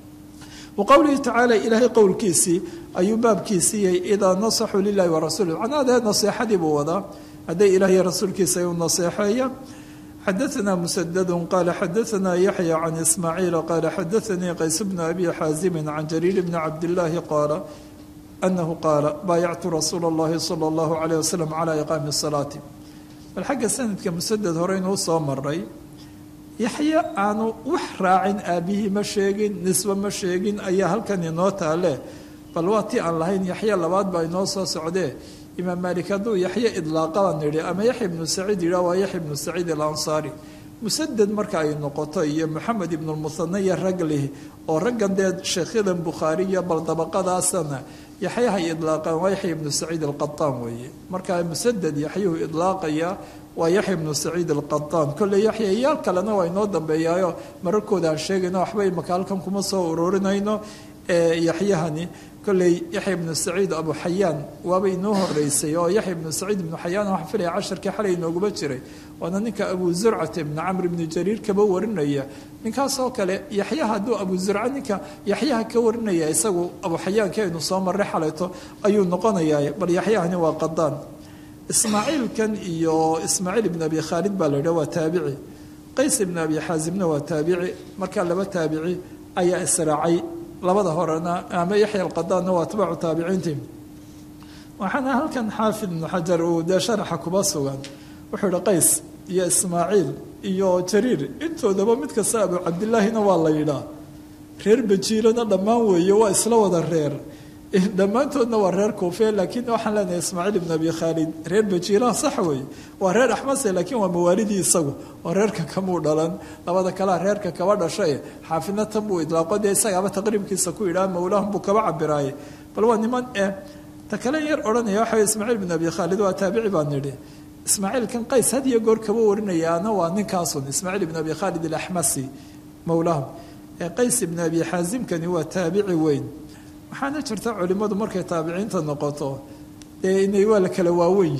wa qowlihi tacaala ilaahay qowlkiisii ayuu baabkiisii yahay idaa nasaxuu lilahi wa rasuulih macnaha naseexadii buu wadaa hadday ilaahiy rasuulkiisa ay u naseexeeya xadaثna msdd qala xadaثna yaحyى can ismaaciil qala xadaثanii qays bn abi xaazimi can jariir bni cabdالlahi qaala anahu qaala baayactu rasuula اllahi salى اllahu عalيه waslm calى iqaami الsalaati bal xagga sanadka musaded hore inuu soo maray yaxye aanu wax raacin aabihii ma sheegin nisbe ma sheegin ayaa halkan inoo taale bal waa ti aan lahayn yaxye labaad baa inoo soo socdee imaam maalik hadduu yaxye idlaaqadan yidhi ama yaxya ibnu saciid yidhah waa yaxya ibnu saciid alansaari musaded marka ay noqoto iyo moxamed ibnulmuhane iyo rag lih oo raggan dee sheekyadan bukhaariya bal dabaqadaasana yaxyahay idlaaqaan waa yaxya ibnu saciid alqataan weeye marka musaded yaxyuhu idlaaqaya waa yaxya ibnu saciid alqataan kolley yaxya iyaal kalena waa inoo dambeeyaayo mararkooda aan sheegayno waxba imaka halkan kuma soo ururinayno yaxyahani kolley yaxya ibnu saciid abu xayaan waaba inoo horeysay oo yaxya ibnu saciid ibnu xayaan waxaa filaya casharkii xalay inooguba jiray waana ninka abu zurcata ibnu camr ibnu jariir kaba warinaya ninkaasoo kale yaxya hadduu abu zurca ninka yaxyaha ka warinaya isagu abu xayaanki aynu soo marray xalayto ayuu noqonayaa bal yaxyahani waa qadaan ismaaciilkan iyo ismaaciil ibn abi khaalid baa la yidhah waa taabici qays ibn abi xaasimna waa taabici markaa laba taabici ayaa israacay labada horena ama yaxya alqadaanna waa atbaacu taabiciintii waxaana halkan xaafid ibnu xajar uu dee sharaxa kuba sugan wuxuu ihi qays iyo ismaaciil iyo jariir intoodaba mid kasta abu cabdilaahina waa la yidhaa reer bajiilana dhammaan weeye waa isla wada reer dhammaantoodna waa reer kuufe laakiin waxaan leenahay ismaaciil ibn abi khaalid reer bajiiraha sax weeye waa reer axmase laakiin waa mawaalidii isagu oo reerka kamuu dhalan labada kalea reerka kaba dhashay xaafidna tan buu idlaaqo dee isagaaba taqriibkiisa ku yidhaha mawlaahum buu kaba cabiraaye bal waa niman eh ta kale yar odhanaya waxa ismaaciil ibn abi khaalid waa taabici baan nidhi ismaaciilkan qays had iyo goor kaba warinayaana waa ninkaasun ismaaciil ibn abi khaalid alaxmasi mawlaahum qays ibn abi xaasimkani waa taabici weyn waxaana jirta culimmadu markay taabiciinta noqoto dee inay waa la kala waaweyn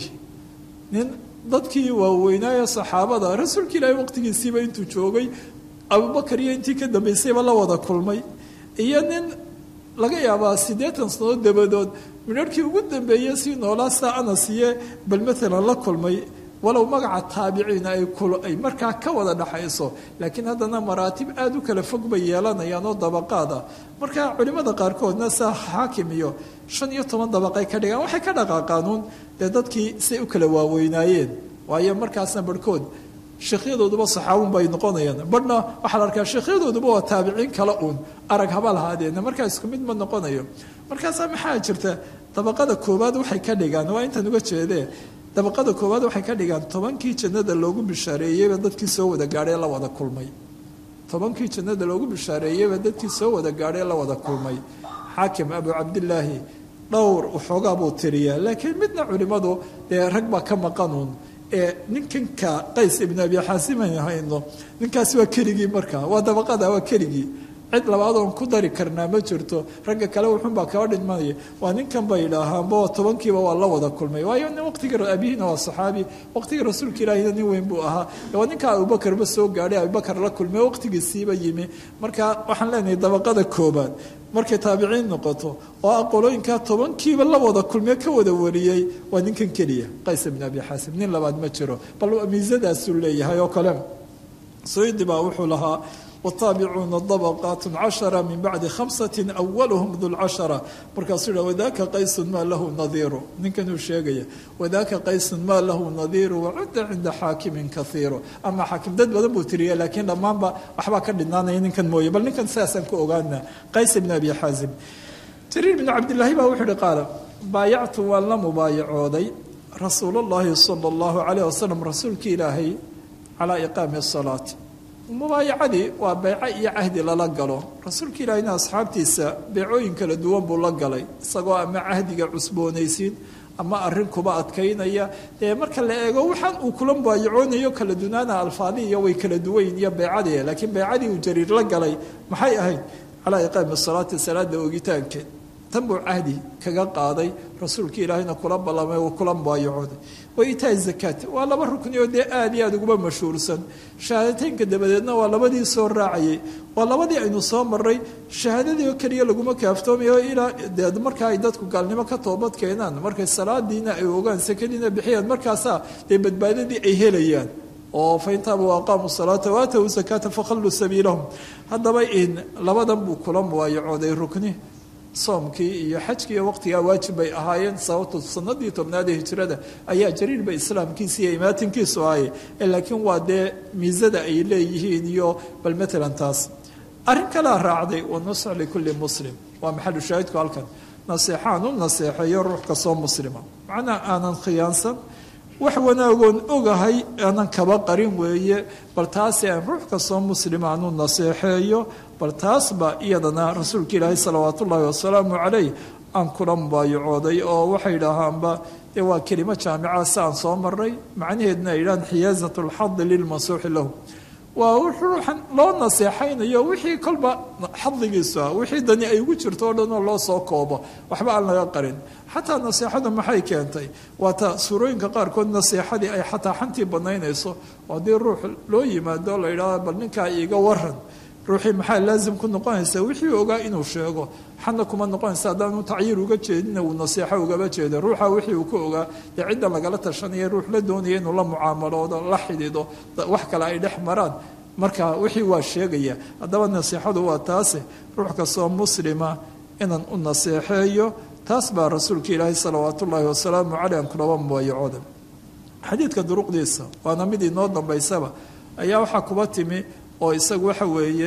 nin dadkii waaweynaaye saxaabada rasuulka ilaahay waqtigiisiiba intuu joogay abubakar iyo intii ka dambaysayba la wada kulmay iyo nin laga yaabaa siddeetan sannadood dabadood midharhkii ugu dambeeyey sii noolaa saa anas iyo bal maalan la kulmay walow magaca taabiciina ay ay markaa ka wada dhaxayso laakiin haddana maraatib aada u kala fog bay yeelanayaan oo dabaqaad ah marka culimmada qaarkoodna saa xaakim iyo shan iyo toban dabaqay ka dhigaan waxay ka dhaqaaqaanuun dee dadkii say u kala waaweynaayeen waayo markaasna barhkood sheekhyadooduba saxaabun bay noqonayaan badhna waxaa la arkaa sheekhyadooduba waa taabiciin kale uun arag haba lahaadeena markaa isku mid ma noqonayo markaasaa maxaa jirta dabaqada koowaad waxay ka dhigaan waa intaan uga jeedee dabaqada koowaad waxay ka dhigaan tobankii jannada loogu bishaareeyeyba dadkii soo wada gaadhay la wada kulmay tobankii jannada loogu bishaareeyeyba dadkii soo wada gaadhay la wada kulmay xaakim abu cabdilaahi dhowr waxoogaa buu tiriyaa laakiin midna culimmadu dee rag baa ka maqanuun ee ninkanka qays ibn abi xaasiman hayno ninkaasi waa keligii markaa waa dabaqada waa keligii cid labaad oon ku dari karnaa ma jirto ragga kale wuxuunbaa kaba dhidmanaya waa ninkan bay idhaahaanba tobankiiba waa la wada kulmay waayo nin waqtiga abihiina waa saxaabi waqtiga rasuulka ilaahina nin weyn buu ahaa waa ninka abubakarba soo gaadhay abubakar la kulmay waqtigiisiiba yimi marka waxaan leenahay dabaqada koobaad markay taabiciin noqoto oo aqolooyinka tobankiiba la wada kulmee ka wada wariyey waa ninkan keliya qays ibn abi xaasim nin labaad ma jiro bal miisadaasuu leeyahay oo kale saydi baa wuxuu lahaa wtaabicuuna dabaqaat cashara min bacdi khamsati awalhm dulcashara markaasuu yidha wadaaka qaysun maa lahu nadiiru ninkanuu sheegaya wadaaka qaysun maa lahu nadiiru wacudda cinda xaakimin kaiiru ama xaakim dad badan buu tiriya laakiin dhammaanba waxbaa ka dhinaanaya ninkan mooye bal ninkan sidaasaan ku ogaana qays ibn abi xaazim jariir bn cabdilaahi baa wuxuu ihi qaala baayactu waan la mubaayacooday rasuul اllahi sala اllahu alayh wasalam rasuulki ilaahay calaa iqaami salaati mubaayacadii waa beyco iyo cahdi lala galo rasuulka ilaahina asxaabtiisa beecooyin kala duwan buu la galay isagoo ama cahdiga cusboonaysiin ama arrin kuba adkaynaya dee marka la eego waxaan uu kula mubaayacoonayo kala dunaana alfaadiiyo way kala duwayn iyo beycadii laakiin beycadii uu jariir la galay maxay ahayd calaa iqaami salaati salaada ogitaankeed tan buu cahdi kaga qaaday rasuulka ilaahayna kula ballamay uu kula mubaayacooday wa itaa zakaat waa laba rukni oo dee aada iyo aada uguba mashhuursan shahaadateynka dabadeedna waa labadii soo raacayay waa labadii aynu soo maray shahaadadii oo keliya laguma kaaftoomayo ilaa dee markaa ay dadku gaalnimo ka toobad keenaan markay salaadiina ay ogaan sakadiina bixiyaan markaasaa dee badbaadadii ay helayaan oo faintaaba waaqaamu salaata waatawu zakaata fakhalluu sabiilahum haddaba in labadan buu kula mubaayacooday rukni soomkii iyo xajkii iyo waqtigaa waajib bay ahaayeen sababto sanadii tobnaad ee hijrada ayaa jariirba islaamkiisa iyo imaatinkiisu ahaye laakiin waa dee miisada ay leeyihiin iyo bal matalan taas arrin kalea raacday wanusx likulli muslim waa maxalu shaahidku halkan naseexaan u naseexeeyo ruux kastoo muslima macnaa aanan khiyaansan wax wanaagoon ogahay aanan kaba qarin weeye bal taasi aan ruux kastoo muslima aanu naseexeeyo bal taasba iyadana rasuulka ilaahay salawaat ullaahi wasalaamu calayh aan kula mubaayacooday oo waxay dhahaanba dee waa kelimo jaamica si aan soo maray macnaheedna ay yidhahaan xiyaasat lxadi lilmansuuxi lahu waa ruuxan loo naseexaynayo wixii kolba xadigiisu ah wixii dani ay ugu jirto oo dhan oo loo soo koobo waxba aan laga qarin xataa naseexadu maxay keentay waata suurooyinka qaarkood naseexadii ay xataa xantii banaynayso oo haddii ruux loo yimaado la yidhahdo bal ninkaa iiga waran ruuxii maxaa laazim ku noqonaysa wixii ogaa inuu sheego xana kuma noqonaysa haddaanu tacyiir uga jeedina uu naseexo ugaba jeeda ruuxa wixii uu ka ogaa dee ciddan lagala tashanaya ruux la doonaya inuu la mucaamaloodo la xidido wax kale ay dhex maraan marka wixii waa sheegaya haddaba naseexadu waa taase ruux kastoo muslima inaan u naseexeeyo taas baa rasuulka ilaahay salawaat ullaahi wasalaamu caleyh aan kulaba mubaayacooda xadiidka duruqdiisa waana mid inoo dambaysaba ayaa waxaa kuba timi oo isagu waxa weeye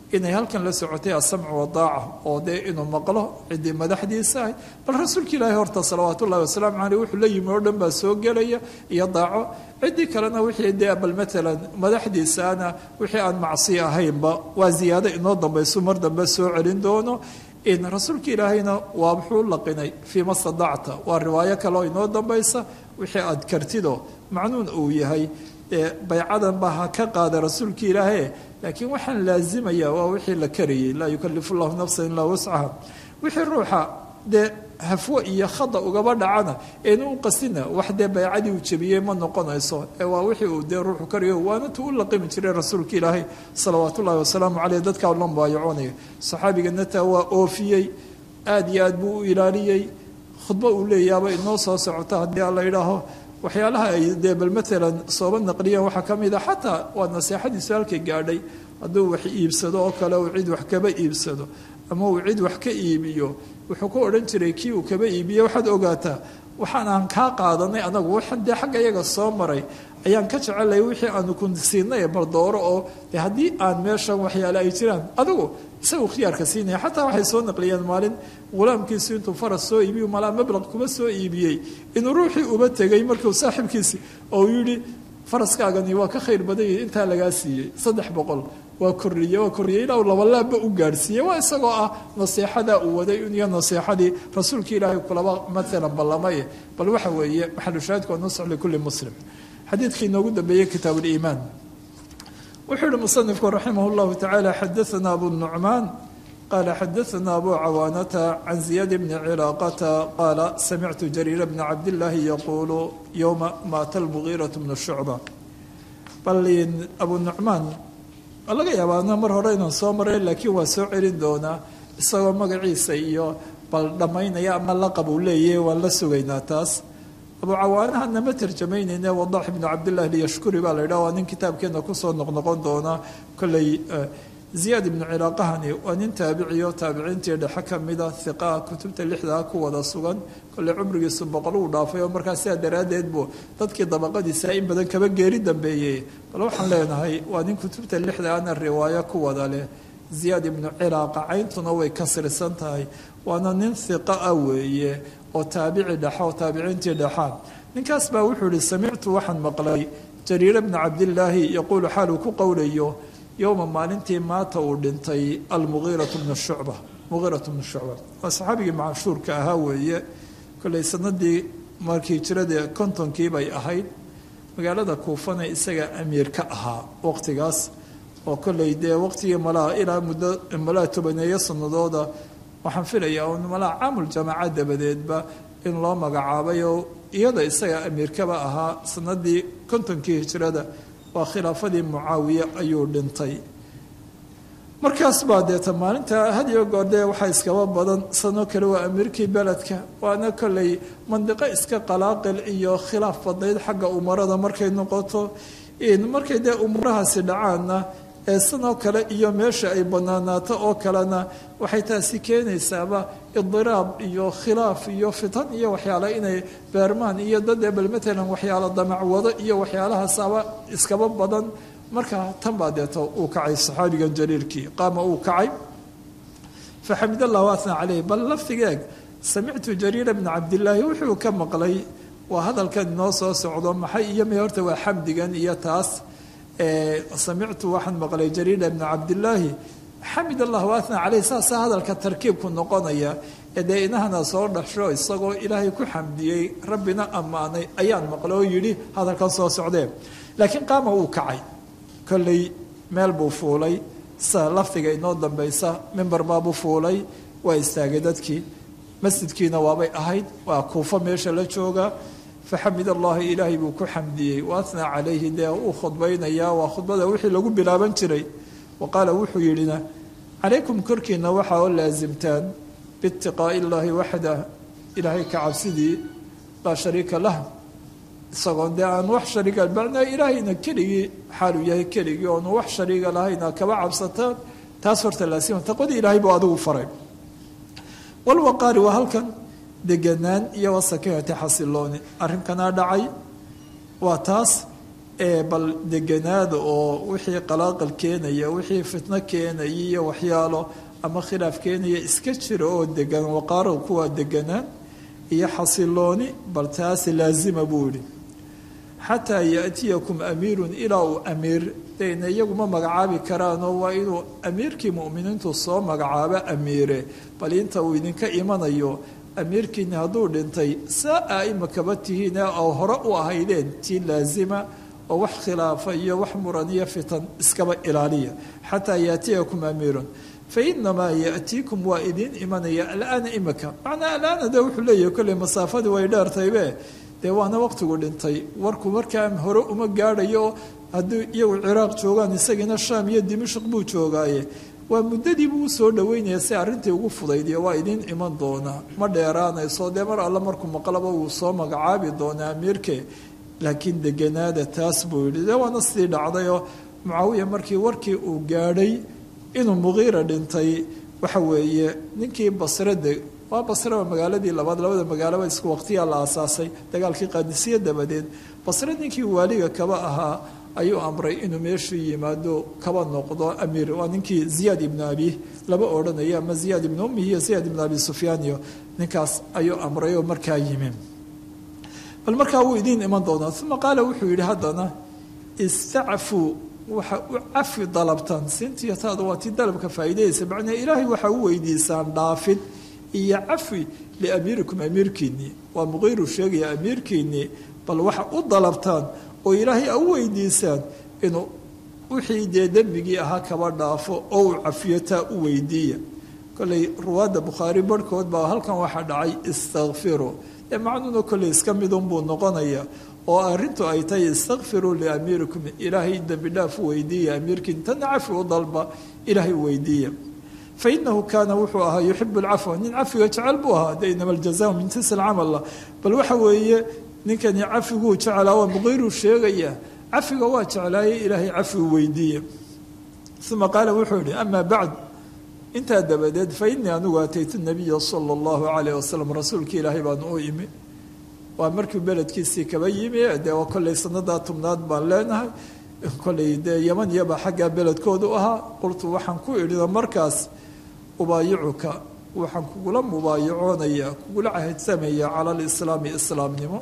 inay halkan la socotay asamcu wadaaca oo dee inuu maqlo ciddii madaxdiisa ahay bal rasuulka ilaahi horta salawaat ullahi wasalaamu caleyh wuxuu la yimi oo dhan baa soo gelaya iyo daaco ciddii kalena wixii dee bal maalan madaxdiisaana wixii aan macsi ahaynba waa ziyaado inoo dambayso mar dambe soo celin doono in rasuulka ilaahayna waa wuxuu laqinay fii ma stadacta waa riwaayo kale oo inoo dambaysa wixii aad kartido macnuun uu yahay dee baycadan baa ha ka qaada rasuulka ilaahe laakiin waxaan laazimaya waa wixii la karayay laa yukalifu llahu nafsan ilaa wascaha wixii ruuxa dee hafwo iyo khada ugaba dhacana eenu u qasina wax dee baycadii uu jebiyey ma noqonayso ee waa wixii uu dee ruuxu karayo waana tu u laqimi jiray rasuulka ilaahay salawaat ullahi wasalaamu caleyh dadkaa la mubaayacoonaya saxaabigana taa waa oofiyey aada iyo aad buu u ilaaliyey khudbo uu leeyaaba inoo soo socota haddii aan la yidhaaho waxyaalaha ay dee bal maalan sooba naqliyeen waxaa ka mid a xataa waa naseexadiisu halkay gaadhay hadduu wax iibsado oo kale uu cid wax kaba iibsado ama uu cid wax ka iibiyo wuxuu ku odhan jiray kii uu kaba iibiye waxaad ogaataa waxaan aan kaa qaadanay anagu waxaan dee xagga iyaga soo maray ayaan ka jecelay wixii aanu ku siinay bardooro oo de haddii aan meeshan waxyaale ay jiraan adigu isagu khiyaarka siinaya xataa waxay soo naqliyeen maalin ghulaamkiisu intuu faras soo iibiyu malaa mablaq kuma soo iibiyey inuu ruuxii uba tegay markuu saaxiibkiisi oo yidhi faraskaagani waa ka khayr badan yahi intaa lagaa siiyey saddex boqol waa korriye waa korriye ilaa uu labalaabba u gaadhsiiyey waa isagoo ah naseexadaa uu waday iyo naseexadii rasuulka ilaahay kulaba maalan ballamay bal waxa weeye maxalushaahidku waa nusx likulli muslim xadiidkii inoogu dambeeyey kitaab uliimaan wuxuu yihi musanifku raximah llahu tacaala xadaana abu nucmaan qaala xadaana abu cawaanata can ziyaad bni cilaaqata qaala samictu jariira bna cabdillaahi yaquulu yowma maata lmugiiratu bnu shucba bal abu nucmaan laga yaabaana mar hore inaan soo maray laakiin waa soo celin doonaa isagoo magaciisa iyo bal dhammaynaya ama laqab uu leeyahy waan la sugaynaa taas abu cawaanahana ma tarjamaynayne wadax ibnu cabdillahi liyashkuri baa la yidhaha waa nin kitaabkeena kusoo noqnoqon doona kolley ziyaad ibnu cilaaqahani waa nin taabiciyo taabiciintii dhexe ka mida hiqaa kutubta lixdaa ku wada sugan kolley cumrigiisu boqol uu dhaafay oo markaa sidaa daraaddeed buu dadkii dabaqadiisa in badan kaba geeri dambeeyey bal waxaan leenahay waa nin kutubta lixdaana riwaayo ku wada leh ziyaad ibnu cilaaqa cayntuna way kasrisan tahay waana nin hiqa ah weeye oo taabici dhexa oo taabiciintii dhexaa ninkaas baa wuxuu ihi samictu waxaan maqlay jariira bna cabdillaahi yaquulu xaal uu ku qowlayo yowma maalintii maata uu dhintay almugiiratu bnu shucba mugiiratu bnu shucba waa saxaabigii macashuurka ahaa weeye kolley sanadii markii jiradii kontonkii bay ahayd magaalada kuufana isaga amiir ka ahaa waqtigaas oo kolley dee waqtigii malaa ilaa muddo malaa tobaneeyo sanadooda waxaan filayaa un malaa caamul jamaaca dabadeedba in loo magacaabay oo iyada isaga amiirkaba ahaa sanadii kontonkii hijrada waa khilaafadii mucaawiye ayuu dhintay markaas baa deeta maalinta had iyo goor dee waxaa iskaba badan sanoo kale waa amiirkii beledka waana kolley mandiqo iska qalaaqil iyo khilaaf badnayd xagga umarada markay noqoto markay dee umurahaasi dhacaanna ee sanoo kale iyo meesha ay banaanaato oo kalena waxay taasi keenaysaaba idiraab iyo khilaaf iyo fitan iyo waxyaale inay beermaan iyo dad bal matalan waxyaalo damacwado iyo waxyaalahaasaba iskaba badan marka tan baa deeto uu kacay saxaabigan jaliilkii qaama uu kacay faxamid allahu asna caleyh bal laftigeeg samictu jariira bna cabdillaahi wuxuu ka maqlay waa hadalkan inoo soo socdo maxay iyo me horta waa xamdigan iyo taas samictu waxaan maqlay jariira bna cabdillaahi xamid allah waatna caleyh saasaa hadalka tarkiibku noqonaya ee dee inahana soo dhasho isagoo ilaahay ku xamdiyey rabbina ammaanay ayaan maqlay oo yidhi hadalkan soo socdee laakiin qaama uu kacay kolley meel buu fuulay sa lafdiga inoo dambaysa mimbar baabuu fuulay waa istaagay dadkii masjidkiina waabay ahayd waa kuufo meesha la jooga faxamid allahi ilaahay buu ku xamdiyey waatnaa calayhi dee uu khudbaynayaa waa khudbada wixii lagu bilaaban jiray wa qaala wuxuu yidhina calaykum korkiina waxaa oo laasimtaan biitiqaa'i illaahi waxdah ilaahay ka cabsidii laa shariika lah isagoon dee aan wax shariiga macnaa ilaahayna keligii xaaluu yahay keligii oonu wax shariiga lahayna kaba cabsataan taas horta laasima taqwadii ilaahay buu adigu faray walwaqaari waa halkan deganaan iyo wasakinati xasilooni arrinkanaa dhacay waa taas ee bal deganaada oo wixii qalaaqal keenaya wixii fitno keenaya iyo waxyaalo ama khilaaf keenaya iska jira oo degan waqaaro kuwaa deganaan iyo xasilooni bal taasi laazima buu yihi xataa yaatiyakum amiirun ilaa uu amiir dayna iyaguma magacaabi karaanoo waa inuu amiirkii mu'miniintu soo magacaabo amiire bal inta uu idinka imanayo amiirkiina hadduu dhintay saa a imakaba tihiin oo hore u ahaydeen tii laazima oo wax khilaafa iyo wax muran iyo fitan iskaba ilaaliya xataa yaatiyakum amiirun fainamaa yaatiikum waa idiin imanaya alaana imika macnaa alaana de wuxuu leeyahay kolley masaafadii way dheertaybe dee waana waqtigu dhintay warku markaa hore uma gaadhayo haddii iyagu ciraaq joogaan isagiina shaam iyo dimashq buu joogaaye waa muddadiibuu usoo dhaweynaya si arrintii ugu fudaydiyo waa idiin iman doonaa ma dheeraanayso dee mar alle markuu maqlaba wuu soo magacaabi doonaa amiirke laakiin deganaada taas buu yidhi dee waana sidii dhacdayoo mucaawiya markii warkii uu gaadhay inuu muqiira dhintay waxa weeye ninkii basrade waa basre waa magaaladii labaad labada magaalaba isku waqtiyaa la aasaasay dagaalkii qaadisiya dabadeed basre ninkii waaliga kaba ahaa ayuu amray inuu meeshuu yimaado kaba noqdo amiir waa ninkii ziyaad ibnu abi laba odhanaya ama ziyaad ibnu ummi iyo ziyaad ibnu abi sufyaaniyo ninkaas ayuu amray oo markaa yimi bal markaa wuu idiin iman doonaa uma qaala wuxuu yidhi haddana istacfuu waxa u cafi dalabtaan siintiyo taada waa tii dalabka faa'iidayaysa macnaa ilaahay waxaa u weydiisaan dhaafid iyo cafi liamiirikum amiirkiinnii waa muqiiru sheegaya amiirkiinnii bal waxa u dalabtaan oo ilaahay a u weydiisaan inuu wixii dee dembigii ahaa kaba dhaafo oo uu cafiyo taa u weydiiya kolley ruwaadda bukhaari barhkood baa halkan waxaa dhacay istakfiru dee macnuuna kolley iska midunbuu noqonaya oo arrintu ay tahay istakfiruu liamiirikum ilaahay dembi dhaaf u weydiiya amiirkiin tanna cafi u dalba ilaahay weydiiya fa inahu kaana wuxuu ahaa yuxibu alcafwa nin cafiga jecel buu ahaa de inama aljaza min jinsi alcamal bal waxa weeye ninkani cafiguu jeclaa waa muqiiruu sheegaya cafiga waa jeclaaye ilaahay cafi u weydiiya uma qaala wuxuu yihi ama bacd intaa dabadeed fa inii anigu ataytu nabiya sala allahu calayh wasalam rasuulkii ilaahay baan u imi waa markii beledkiisii kaba yimi dee waa kolley sanadaa tobnaad baan leenahay kolley dee yaman iyaba xaggaa beledkoodu ahaa qultu waxaan ku idhida markaas ubaayicuka waxaan kugula mubaayacoonaya kugula cahadsamaya cala alislaami islaamnimo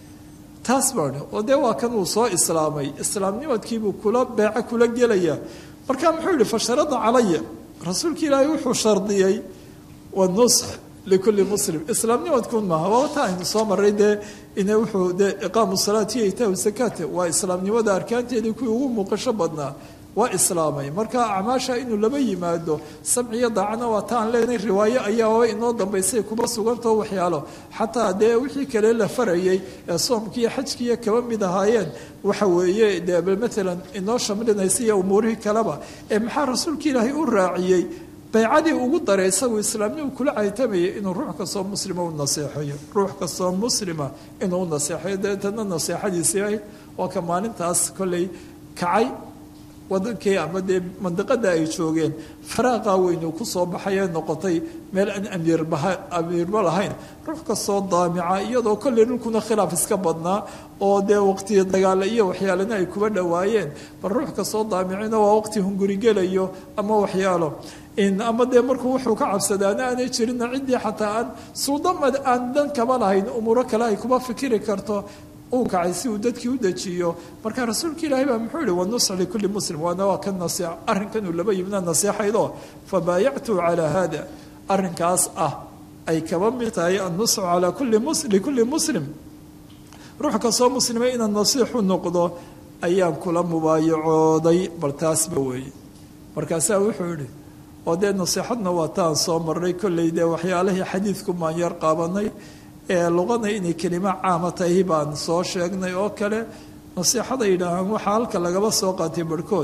taas baan oo dee waa kan uu soo islaamay islaamnimadkiibuu kula beeco kula gelaya marka muxuu yihi fasharada calaya rasuulka ilaahay wuxuu shardiyey wanusx likulli muslim islaamnimadkun maaha waa ta aynu soo maray dee ina wuxuu dee iqaamu salaati iyo itaahu sakaate waa islaamnimada arkaanteedii kuwii ugu muuqasho badnaa waa islaamay marka acmaasha inuu laba yimaado samciyo daacana waa ta aan leenahay riwaayo ayaaba inoo dambaysay kuma sugantao waxyaalo xataa dee wixii kale la farayay ee soomkiiyo xajkiiyo kaba mid ahaayeen waxa weeye dee maalan inoo shamlinaysa iyo umuurihii kaleba ee maxaa rasuulka ilaahay u raaciyey baycadii ugu daray isagu islaamnimu kula caytamayay inuu ruux kastoo muslima u naseexayo ruux kastoo muslima inuu u naseexayo deetana naseexadiisii waa ka maalintaas kolley kacay wadankii ama dee mandiqada ay joogeen faraaqa weynu kusoo baxayee noqotay meel aan amiirbaha amiirba lahayn ruux kastoo daamica iyadoo kolley dhulkuna khilaaf iska badnaa oo dee waqtiya dagaale iyo waxyaalana ay kuba dhowaayeen bal ruux kastoo daamicina waa waqti hungurigelayo ama waxyaalo ama dee markuu wuxuu ka cabsadaana aanay jirina ciddii xataa aan suudamad aan dan kaba lahayn umuuro kale ay kuba fikiri karto uu kacay si uu dadkii u dejiyo marka rasuulka ilaahay baa muxuu yihi wanusx likulli muslim waana waa ka nase arrinkan uu laba yimina naseexaydo fabaayactu calaa hada arrinkaas ah ay kaba mid tahay annusxu calaa kulli mus likulli muslim ruux kastoo muslima inaan nasiixu noqdo ayaan kula mubaayacooday bal taasba weeye markaasaa wuxuu yihi oo dee nasiixadna waa taan soo marnay kolley dee waxyaalihii xadiidku maan yar qaabanay ee luqada inay kelimo caama tahay baan soo sheegnay oo kale nasiixada yidhaahaan waxaa halka lagaba soo qaatay barhkood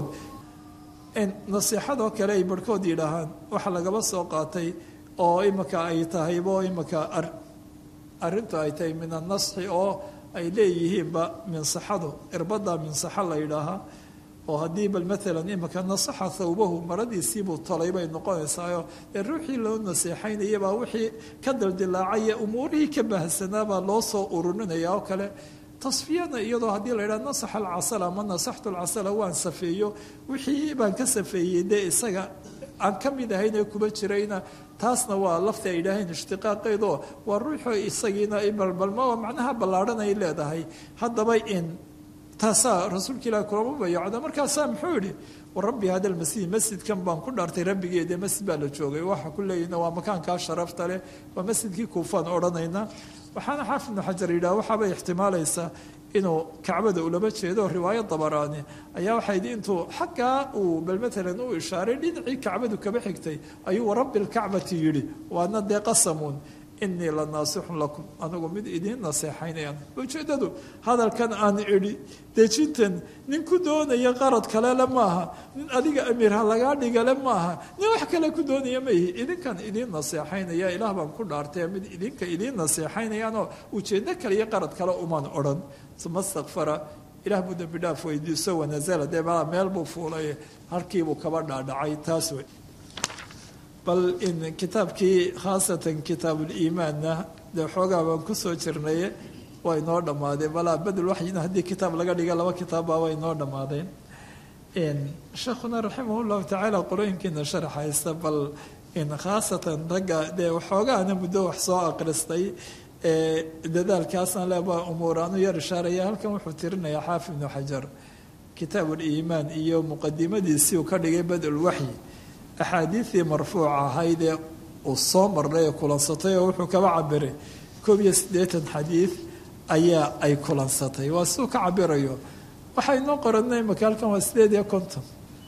nasiixadoo kale ay barhkood yidhaahaan waxa lagaba soo qaatay oo imika ay tahaybo imika arrintu ay tahay min annasxi oo ay leeyihiinba minsaxadu irbada minsaxa la yidhaahaa oo haddii bal maalan imika nasaxa thawbahu maradiisiibuu tolay bay noqonaysaayo dee ruuxii loo naseexaynayabaa wixii ka dildilaacaya umuurihii ka baahsanaabaa loo soo ururinaya oo kale tasfiyana iyadoo haddii la yidhaha nasaxa alcasala ama nasaxtu alcasala waan safeeyo wixii baan ka safeeyey dee isaga aan ka mid ahayn ee kuba jirayna taasna waa lafti ay yidhaaheen ishtiqaaqeydoo waa ruuxo isagiina balbalma oo macnaha ballaadhan ay leedahay haddaba in taasaa rasuulka ilahi kulama bayacda markaasaa muxuu yidhi warabbi hada lmasjid masjidkan baan ku dhaartay rabbigeede masjid baa la joogay waxa ku leeyina waa makaankaa sharafta leh waa masjidkii kuufaan odhanayna waxaana xaafid ibnu xajar yidhaha waxaabay ixtimaalaysaa inuu kacbada ulama jeedo riwaayo dabaraani ayaa waxay yidhi intuu xaggaa uu bal matalan u ishaaray dhinacii kacbadu kaba xigtay ayuu warabbi lkacbati yidhi waana dee qasamuun inii la naasixun lakum anigu mid idiin naseexaynayaan ujeeddadu hadalkan aan idhi dejintan nin ku doonaya qarad kalele maaha nin adiga amiirha lagaa dhigale maaha nin wax kale ku doonaya maihi idinkan idiin naseexaynaya ilaah baan ku dhaartay mid idinka idiin naseexaynayaanoo ujeeddo kale iyo qarad kale uman odhan uma stakfara ilaah buu dembi dhaaf weydiiso wanazala dee malaa meel buu fuulay halkiibuu kaba dhaadhacay taas wey bal in kitaabkii khaasatan kitaabuliimaanna dee xoogaa baan kusoo jirnaye waa inoo dhammaadeen balaa bedel waxyina haddii kitaab laga dhiga laba kitaabbaa waa inoo dhammaadeen sheekhuna raximah llahu tacaala qorooyinkiina sharaxaysta bal in khaasatan ragga dee waxoogaana muddo wax soo aqristay dadaalkaasna leba umuuraanu yar ishaaraya halkan wuxuu tirinayaa xaafid ibnu xajar kitaabuliimaan iyo muqadimadiisii uu ka dhigay badulwaxyi axaadiidii marfuuca ahaydee uu soo marnay ee kulansatay oo wuxuu kaba cabiray koob iyo siddeetan xadiid ayaa ay kulansatay waa siduu ka cabirayo waxay noo qoranay imaka halkan waa sideed iyo konton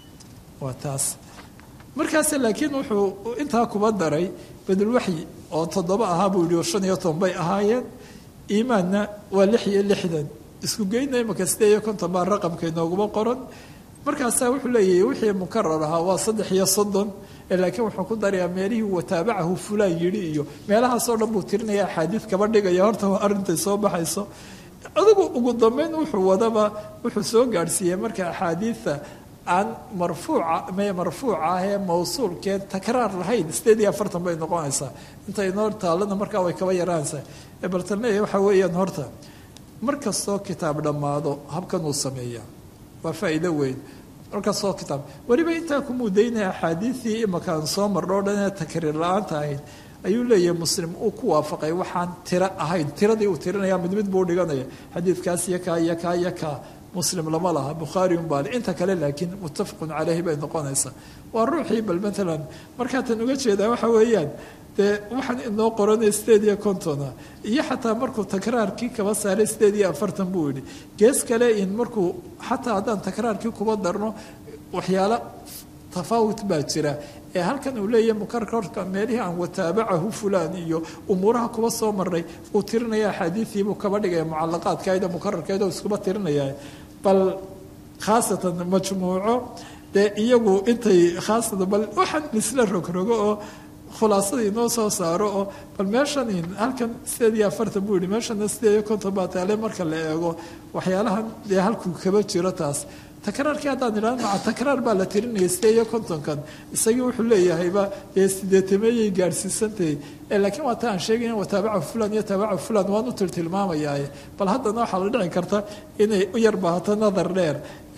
waa taas markaas laakiin wuxuu intaa kuba daray badulwaxyi oo toddoba ahaa buu yihi shan iyo toban bay ahaayeen iimaanna waa lix iyo lixdan isku geyna imaka sideed iyo konton baa raqamka inooguma qoran markaasaa wuxuu leeyahay wixii mukarar ahaa waa saddex iyo soddon laakiin wuxuu ku darayaa meelihii wataabacahu fulaan yidhi iyo meelahaasoo dhan buu tirinaya axaadiid kaba dhigaya horta arintay soo baxayso adigu ugu dambeyn wuxuu wadaba wuxuu soo gaadhsiiyey marka axaadiidta aan marfuuca me marfuuca ah ee mawsuulkeen takraar lahayn sideed iyo afartan bay noqonaysaa inta inoo taallana markaa way kaba yaraanaysaa baltane waxa weeyaan horta mar kastoo kitaab dhammaado habkan uu sameeyaa waa faa'iido weyn markastoo kitaab weliba intaa ku mudaynaya axaadiidii imakaan soo marno o dhan ee takriir la-aanta ahayd ayuu leeyahay muslim uu ku waafaqay waxaan tiro ahayn tiradii uu tirinaya mid mid buu dhiganaya xadiidkaas iyo kaa iyo kaa iyo kaa muslim lama laha bukhaari unbaale inta kale laakiin muttafaqun caleyhi bay noqonaysaa waa ruuxii bal matalan markaatan uga jeedaa waxa weeyaan dee waxaan inoo qoranay sideed iyo kontona iyo xataa markuu takraarkii kaba saaray sideed iyo afartan buu yidhi gees kale in markuu xataa haddaan takraarkii kuba darno waxyaalo tafaawut baa jira ee halkan uu leeyahay mukararka meelihii aan wataabacahu fulaan iyo umuuraha kuba soo maray uu tirinaya axaadiidiibuu kaba dhigaya mucalaqaadkaida mukararkeeda iskuba tirinaya bal khaasatan majmuuco dee iyagu intay khaasatan bal waxaan isla rogrogo oo khulaasada inoo soo saaro oo bal meeshan halkan sideed iyo afartan buu yihi meeshana sideed iyo konton baa taale marka la eego waxyaalahan dee halkuu kaba jiro taas takraarkii haddaan idhahno maca takraar baa la tirinaya sideed iyo kontonkan isagii wuxuu leeyahayba dee sideetameeyay gaadhsiisantahay laakiin waa ta aan sheegayna waa taabaca fulan iyo taabaca fulan waan u tiltilmaamayaaye bal haddana waxaa la dhici karta inay u yar baahato nadar dheer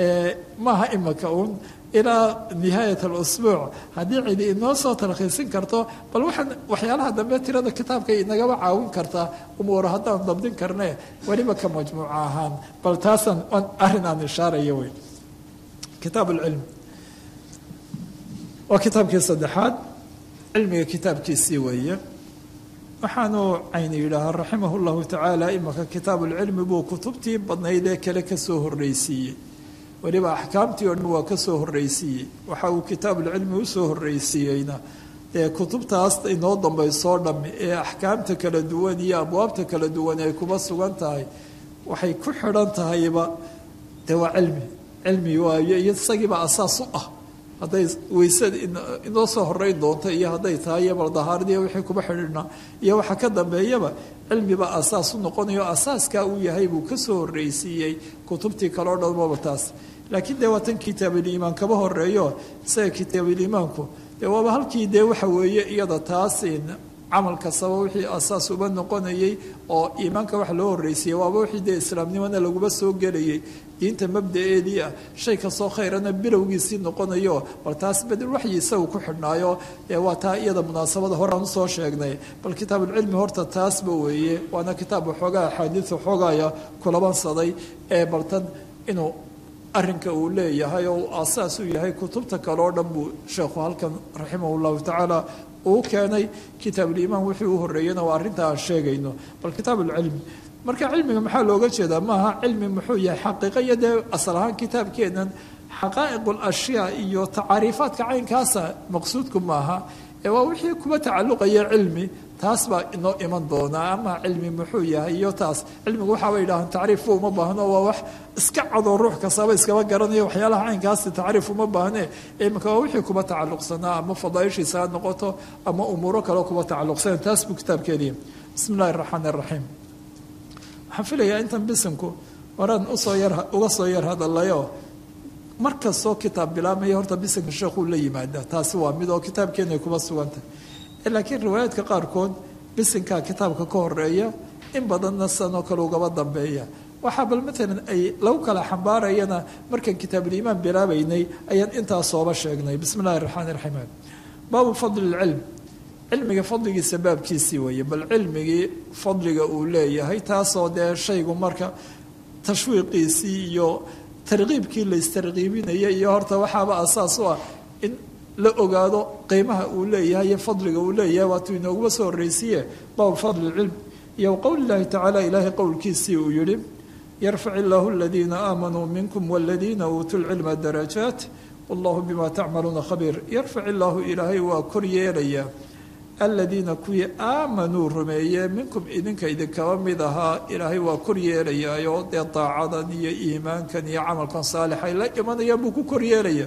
maaha imaka uun ilaa nihaayat alusbuuc haddii cidi inoo soo talkhiisin karto bal waxaan waxyaalaha dambe tirada kitaabka inagaba caawin kartaa umuura haddaan dabdin karne weliba ka majmuuca ahaan bal taasaan arrin aan ishaaraya wey kitaab alcilm waa kitaabkii saddexaad cilmiga kitaabkiisii weeye waxaanu cayni yidhaahaa raximah llahu tacaala imaka kitaab ulcilmi buu kutubtii badnayd ee kale kasoo horreysiiyey weliba axkaamtii oo dhan waa ka soo horreysiiyey waxa uu kitaabulcilmi usoo horreysiiyeyna ee kutubtaas inoo dambaysoo dhammi ee axkaamta kala duwan iyo abwaabta kala duwan ay kuba sugan tahay waxay ku xidhan tahayba dee waa cilmi cilmi waayo iyo isagiiba asaas u ah hadday weysada inoo soo horeyn doonto iyo hadday tahay iyo baldahaaradii wixii kuba xidhiidhnaa iyo waxa ka dambeeyaba cilmiba asaas u noqonayo asaaskaa uu yahay buu kasoo horreysiiyey kutubtii kale o dhanmaba taas laakiin dee waa tan kitaabuliimaan kaba horeeyo isaga kitaabuliimaanku dee waaba halkii dee waxa weeye iyada taas camal kastaba wixii asaas uba noqonayay oo iimaanka wax loo horreysayay waaba wixii dee islaamnimona laguma soo gelayay diinta mabda-eedii ah shay kastoo khayrana bilowgiisii noqonayo bal taas bedel waxyi isagu ku xidhnaayo waa taa iyada munaasabada horaan usoo sheegnay bal kitaabuulcilmi horta taasba weeye waana kitaab waxoogaa axaadiis waxoogaya kulabansaday ee baltan inuu arinka uu leeyahay oo uu aasaas u yahay kutubta kale oo dhan buu sheekhu halkan raximah llahu tacaala uu keenay kitaabuliimaan wixii u horreeyana waa arrinta aan sheegayno bal kitaabuulcilmi marka cilmiga maxaa looga jeedaa maaha cilmi muxuu yahay xaqiiqa iyo dee asal ahaan kitaabkeenan xaqaa'iq alashyaa iyo tacaariifaadka caynkaasa maqsuudku maaha ee waa wixii kuba tacalluqaya cilmi taas baa inoo iman doonaa ama cilmi muxuu yahay iyo taas cilmigu waxaaba yidhahaan tacriifba uma baahno waa wax iska cadoo ruux kastaba iskaba garanayo waxyaalaha caynkaasi tacriif uma baahnee iminka waa wixii kuba tacalluqsanaa ama fadaaishiisa ha noqoto ama umuuro kaleo kuba tacalluqsana taas buu kitaabkeediya bismi illahi araxmaan araxiim waxaan filayaa intan bisinku horaan usoo yar uga soo yar hadalayo mar kastoo kitaab bilaabmaya horta bisinka sheekhuu la yimaada taasi waa mid oo kitaabkeena ay kuba sugantahay laakiin riwaayaadka qaarkood bisinkaa kitaabka ka horeeya in badanna sanoo kale ugaba dambeeya waxaa bal maalan ay lagu kala xambaarayana markaan kitaabuliimaan bilaabaynay ayaan intaas sooba sheegnay bismi illahi raxmaan raxiim baabu fadli lcilm cilmiga fadligiisa baabkiisii weeye bal cilmigii fadliga uu leeyahay taasoo dee shaygu marka tashwiiqiisii iyo tarkiibkii la istarkiibinaya iyo horta waxaaba asaas u ah in la ogaado qiimaha uu leeyahay iyo fadliga uu leeyahay waatuu inooguma soo horreysiye baabu fadli lcilm iyo qowli llahi tacaala ilaahay qowlkiisii uu yihi yarfac illaahu aladiina aamanuu minkum waladiina uutuu lcilma darajaat wallahu bima tacmaluuna khabiir yarfac illaahu ilaahay waa kor yeelayaa aladiina kuwii aamanuu rumeeye minkum idinka idinkaba mid ahaa ilaahay waa kor yeelayaayo dee daacadan iyo iimaankan iyo camalkan saalixay la imanayaan buu ku kor yeelaya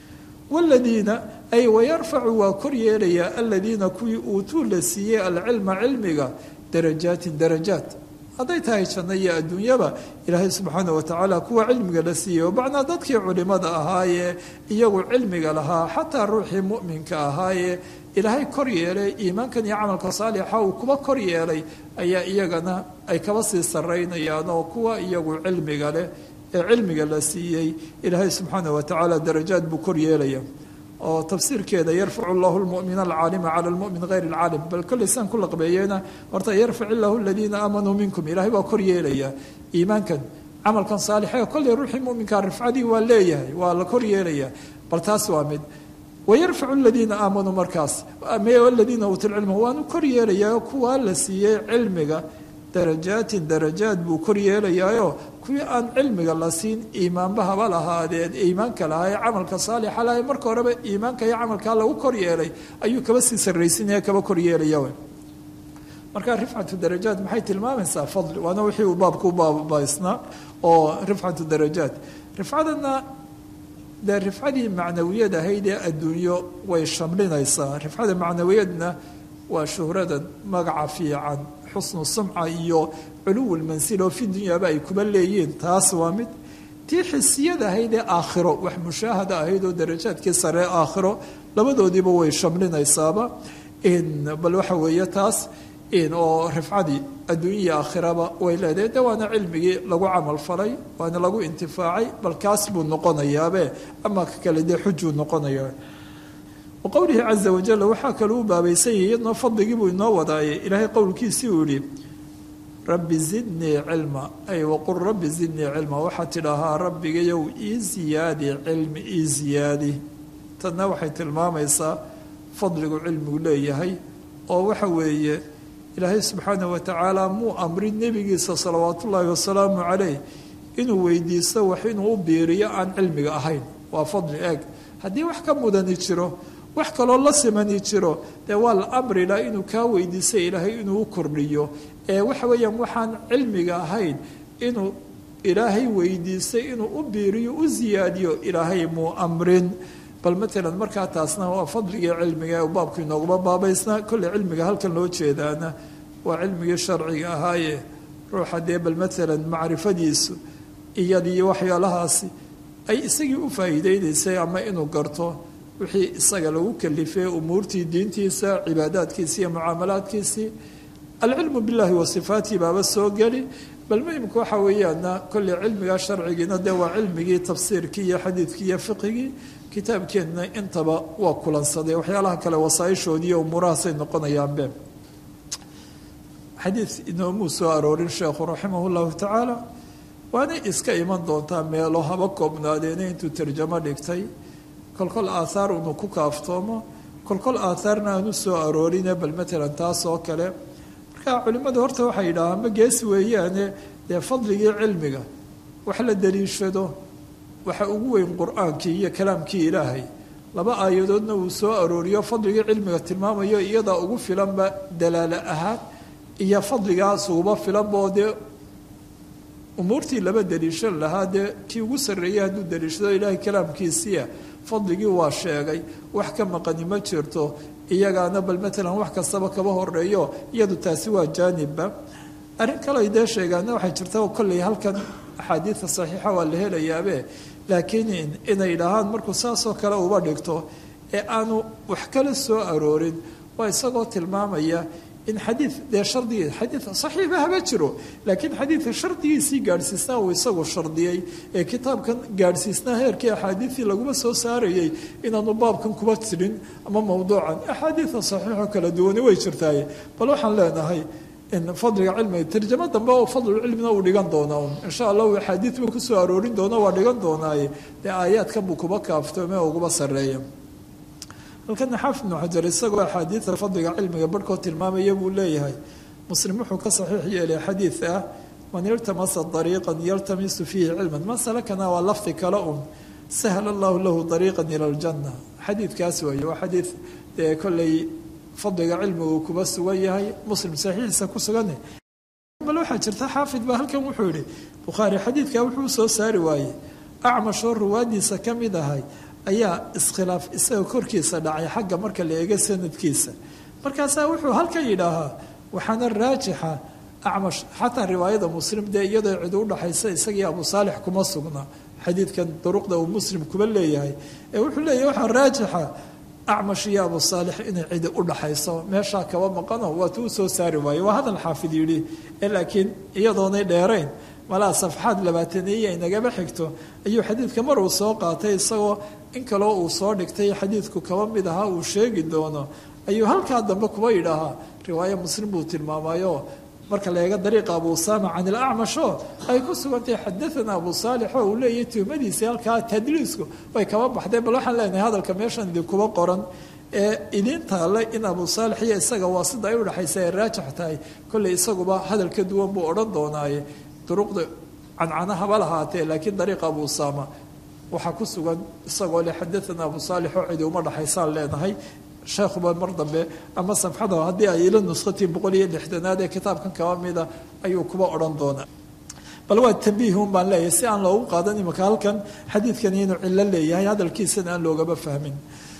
waladiina ay wayarfacu waa kor yeelayaa aladiina kuwii uutuu la siiyey alcilma cilmiga darajaatin darajaat hadday tahay janno iyo adduunyaba ilaahay subxaana watacaala kuwa cilmiga la siiyey oo bacnaa dadkii culimada ahaayee iyagu cilmiga lahaa xataa ruuxii mu'minka ahaayee ilaahay kor yeelay iimaankan iyo camalka saalixa uu kuba kor yeelay ayaa iyagana ay kaba sii saraynayaan oo kuwa iyagu cilmiga leh ee cilmiga la siiyey ilaahay subxaana watacaala darajaad buu kor yeelaya oo tafsiirkeeda yarfacu llahu lmumina alcaalima cala lmumin hayr alcaalim bal kollay saan ku laqbeeyeyna horta yarfac illahu aladiina aamanuu minkum ilahay waa kor yeelaya iimaankan camalkan saalixe kollay ruuxii muminkaa rifcadii waa leeyahay waa la kor yeelaya bal taas waa mid wayarfacu aladiina aamanuu markaas aladiina uutu lcilma waanu kor yeelayaa kuwaa la siiyey cilmiga darajaatin darajaad buu kor yeelayaayo kuwii aan cilmiga la siin iimaanba haba lahaadeen iimaanka lahaa ee camalka saalixa laha marka horeba iimaanka iyo camalkaa lagu kor yeelay ayuu kaba sii sarraysinaya kaba kor yeelaya marka rifcatu darajaat maxay tilmaamaysaa fadli waana wixii uu baabku u baabaysnaa oo rifcatu darajaat rifcadana dee rifcadii macnawiyad ahayd ee adduunyo way shamlinaysaa rifcada macnawiyadna waa shuhradan magaca fiican xusnu sumca iyo culuw lmansil oo fi dunyaaba ay kuba leeyihiin taas waa mid tii xisiyada ahayd ee aakhiro wax mushaahada ahayd oo darajaadkii sare aakhiro labadoodiiba way shamlinaysaaba bal waxa weeye taas oo rifcadii adduunyai aakhiraba way leedahay de waana cilmigii lagu camal falay waana lagu intifaacay bal kaas buu noqonayaabe ama ka kale dee xujuu noqonaya waqowlihi caza wajal waxaa kaloo u baabaysan yahi iyadnoo fadligii buu inoo wadaayay ilaahay qowlkiisii uu yihi rabbi zidnii cilma ay waqul rabbi zidnii cilma waxaa tidhaahaa rabbigayow ii ziyaadi cilmi ii ziyaadi tanna waxay tilmaamaysaa fadligu cilmigu leeyahay oo waxa weeye ilaahay subxaana watacaala muu amrin nebigiisa salawaat ullaahi wasalaamu caleyh inuu weydiisto wax inuu u biiriyo aan cilmiga ahayn waa fadli eeg haddii wax ka mudani jiro wax kaloo la simani jiro dee waa la amrila inuu kaa weydiistay ilaahay inuu u kordhiyo ee waxa weeyaan waxaan cilmiga ahayn inuu ilaahay weydiistay inuu u biiriyo u siyaadiyo ilaahay muu amrin bal matalan markaa taasna waa fadligii cilmiga ee baabku inooguma baabaysnaa kolley cilmiga halkan loo jeedaana waa cilmigii sharciga ahaaye ruuxa dee bal matalan macrifadiisu iyadiyo waxyaalahaasi ay isagii u faa'iideynaysay ama inuu garto wixii isaga lagu kalifay umuurtii diintiisa cibaadaadkiisi iyo mucaamalaadkiisii alcilmu billahi wa sifaatihi baaba soo geli bal muhimka waxa weeyaana kolley cilmiga sharcigiina dee waa cilmigii tafsiirkii iyo xadiidkii iyo fiqigii kitaabkeenna intaba waa kulansaday waxyaalaha kale wasaaishoodii iyo umuurahaasay noqonayaanbe xadiid inoomuu soo aroorin sheekhu raximah llahu tacaala waanay iska iman doontaa meelo haba koobnaadeena intuu tarjamo dhigtay kolkol aathaar unu ku kaaftoomo kolkol aathaarna aanu soo aroorine bal matalan taas oo kale marka culimmadu horta waxay yidhaahaan ma gees weeyaane dee fadligii cilmiga wax la daliishado waxa ugu weyn qur-aankii iyo kalaamkii ilaahay laba aayadoodna uu soo arooriyo fadligii cilmiga tilmaamayo iyadaa ugu filanba dalaalo ahaan iyo fadligaas uguba filanboo dee umuurtii laba daliishan lahaa dee kii ugu sarreeyey hadduu daliishado ilaahay kalaamkiisiia fadligii waa sheegay wax ka maqani ma jirto iyagaana bal matalan wax kastaba kaba horeeyo iyadu taasi waa jaanibba arrin kale ay dee sheegaana waxay jirta kolley halkan axaadiida saxiixa waa la helayaabe laakiin inay dhahaan markuu saasoo kale uba dhigto ee aanu wax kala soo aroorin waa isagoo tilmaamaya in xadiid dee shardigii xadiid saxiiba haba jiro laakiin xadiidka shardigiisii gaadhsiisnaa uu isagu shardiyey ee kitaabkan gaadhsiisnaa heerkii axaadiidii laguma soo saarayey inaanu baabkan kuba tirin ama mowduucan axaadiida saxiixo kala duwani way jirtaaye bal waxaan leenahay in fadliga cilmiga tarjamo dambe oo fadlulcilmina uu dhigan doonaa un insha allahu axaadiid buu kusoo aroorin doona waa dhigan doonaaye dee aayaadkan buu kuba kaaftoome oo uguba sarreeya halkana xaafid ibnu xajar isagoo axaadiida fadliga cilmiga barhkoo tilmaamaya buu leeyahay muslim wuxuu ka saxiix yeelay xadiid ah man iltamasa dariiqan yaltamisu fiihi cilman masalakana waa lafdi kale un sahla allahu lahu dariiqan ila aljanna xadiidkaas weeye waa xadiid dee kolley fadliga cilmigu kuba sugan yahay muslim saxiixiisa ku sugane bal waxaa jirta xaafid baa halkan wuxuu yihi bukhaari xadiidka wuxuu soo saari waayey acmashoo ruwaadiisa ka mid ahay ayaa iskhilaaf isaga korkiisa dhacay xagga marka la eego sanadkiisa markaasaa wuxuu halkan yidhaahaa waxaana raajixa acmash xataa riwaayada muslim dee iyadoo cid u dhaxaysa isagii abu saalix kuma sugna xadiidkan duruqda uu muslim kuba leeyahay ee wuxuu leeyahay waxaa raajixa acmash iyo abu saalix inay cidi u dhaxayso meeshaa kaba maqano waatu u soo saari waaye waa hadal xaafid yidhi ee laakiin iyadoonay dheerayn malaa safxaad labaataneeye inagaba xigto ayuu xadiidka mar uu soo qaatay isagoo in kaloo uu soo dhigtay xadiidku kaba mid ahaa uu sheegi doono ayuu halkaa dambe kuba yidhaahaa riwaayo muslim buu tilmaamayo marka la eego dariiqa abu usama can ilacmasho ay ku sugantahay xadaana abu saalix oo uu leeyahay tuhmadiisii halkaa tadliisku way kaba baxdeen bal waxaan leenahay hadalka meeshan idinkuba qoran ee idiin taale in abu saalix iyo isaga waa sida ay udhexaysa ay raajix tahay kolley isaguba hadal ka duwan buu odhan doonaaye duruqda cancana haba lahaatee laakiin dariiqa abu usama waxaa ku sugan isagoo le xadaana abu saalix oo cidi uma dhaxaysaan leenahay sheekhuba mar dambe ama samxada haddii ay ila nushatiin boqol iyo lixdanaad ee kitaabkan kaba mida ayuu kuba odhan doonaa bal waa tambiihun baan leeyahay si aan loogu qaadan imika halkan xadiidkani inuu cillo leeyahay hadalkiisana aan loogaba fahmin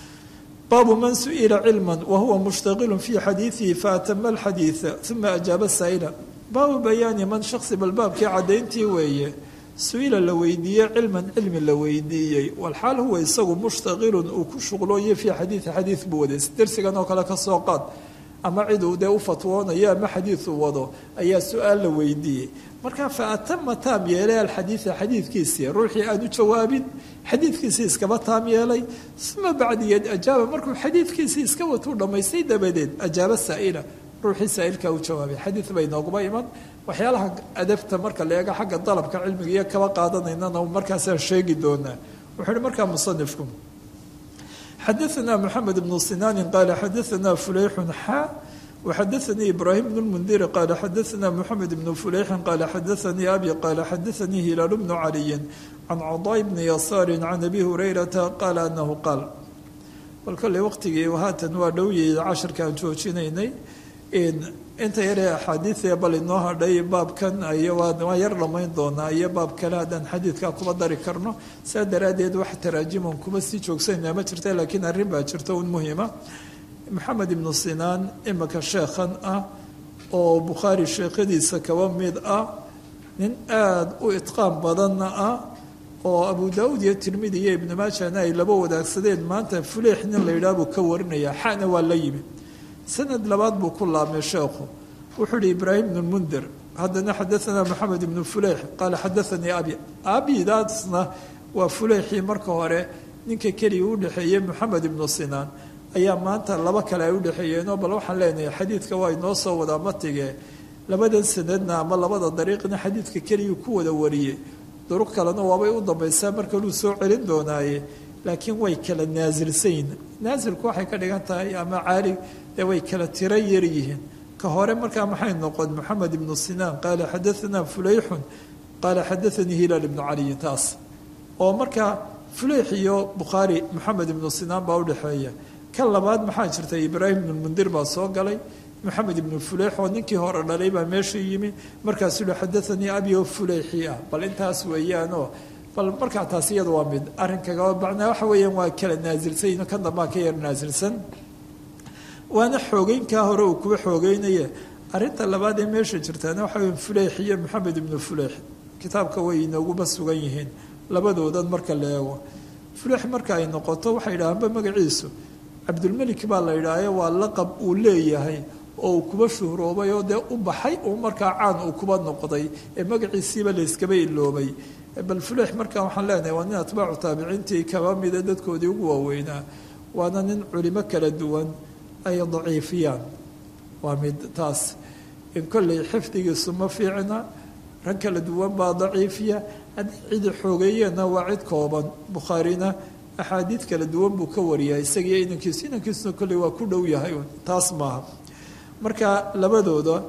baabu man su-ila cilma wahuwa mushtaqilu fii xadiidihi faatama alxadiida uma ajaaba saa'ila baabu bayaani man shaksi bal baabkii caddayntii weeye su-ila la weydiiyey cilman cilmi la weydiiyey walxaal huwa isagu mushtaqilun uu ku shuqlooye fii xadiidi xadiid buu waday dersigan oo kale kasoo qaad ama cid uu dee u fatwoonayo ama xadiid uu wado ayaa su-aal la weydiiyey marka fa atama taam yeelay alxadiida xadiidkiisii ruuxii aan u jawaabin xadiidkiisii iskaba taam yeelay uma bacdigeed ajaaba markuu xadiidkiisii iska watuu dhammaystay dabadeed ajaaba saa'ila ruuxii saa'ilkaa u jawaabay xadiid bay nooguma iman waxyaalaha adabta marka la eego xagga dalabka cilmiga iyo kaba qaadanaynana markaasaan sheegi doonaa wuxuu uhi markaa musanifku xadaثna mxamed bnu sinaanin qaala xadaثna fuleyxun xa waxadaثanii ibraahim bn اlmundiri qaala xadaثna mxamed bnu fuleyxin qaala xadaثanii abi qaala xadaثanii hilaal bnu caliyin can cadaa bni yasaari can abi hurayrata qaala anahu qaal bal kolley waqtigii haatan waa dhowyay cashirka aan joojinaynay inta yaree axaadiidee bal inoo hadhay baabkan waa yar dhammayn doonaa iyo baab kale haddaan xadiidkaa kuba dari karno saa daraaddeed wax taraajiman kuma sii joogsanaa ma jirta laakiin arrin baa jirta un muhima maxamed ibnu sinaan imika sheekhan ah oo bukhaari sheekhadiisa kaba mid ah nin aada u itqaan badanna ah oo abu daauud iyo tirmidi iyo ibnu maajana ay laba wadaagsadeen maanta fuleix nin la yidhaah buu ka warinaya xana waa la yimi sanad labaad buu ku laabmay sheekhu wuxuu ihi ibraahim bnu mundir haddana xadaanaa moxamed ibnu fuleix qaala xadaanii abi abidaasna waa fuleixii marka hore ninka keliya u dhexeeyey moxamed ibnu sinaan ayaa maanta laba kale ay udhexeeyeenoo bal waxaan leenahay xadiidka waa inoo soo wadaa matige labadan sanadna ama labada dariiqna xadiidka keliya ku wada wariyey duruq kalena waabay u dambaysaa marka luu soo celin doonaaye laakiin way kala naasilsayn naasilku waxay ka dhigan tahay ama caali dee way kala tiro yar yihiin ka hore markaa maxay noqon moxamed ibnu sinaan qaala xadaanaa fuleyxun qaala xadaanii hilaal ibnu caliyin taas oo markaa fuleyx iyo bukhaari moxamed ibnu sinaan baa udhexeeya kan labaad maxaa jirta ibraahim ibnu mundir baa soo galay moxamed ibnu fuleix oo ninkii hore dhalay baa meesha yimi markaasuu hi xadaanii abi oo fuleixii ah bal intaas weeyaanoo bal markaa taas iyada waa mid arrinkaga macnaa waxa weeyaan waa kala naasilsan kan dambaa ka yar naasilsan waana xoogeynkaa hore uu kuwa xoogeynaye arrinta labaad ee meesha jirtaana waxa weya fuleix iyo moxamed ibnu fuleix kitaabka way inooguba sugan yihiin labadoodan marka la eego fuleix marka ay noqoto waxay yidhahaanba magaciisu cabdulmelik baa la yidhaahayo waa laqab uu leeyahay oo uu kuba shuhroobay oo dee u baxay uu markaa caan uu kuba noqday ee magaciisiiba layskaba iloobay bal fuleix markaa waxaan leenahay waa nin atbaacu taabiciintii kaba mida dadkoodii ugu waaweynaa waana nin culimo kala duwan ay daciifiyaan waa mid taas in kolley xifdigiisu ma fiicna rag kala duwan baa daciifiya haddii cidi xoogeeyeenna waa cid kooban bukhaarina axaadiid kala duwan buu ka wariyaa isagiiyo inankiisu inankiisuna kolley waa ku dhow yahay taas maaha marka labadooda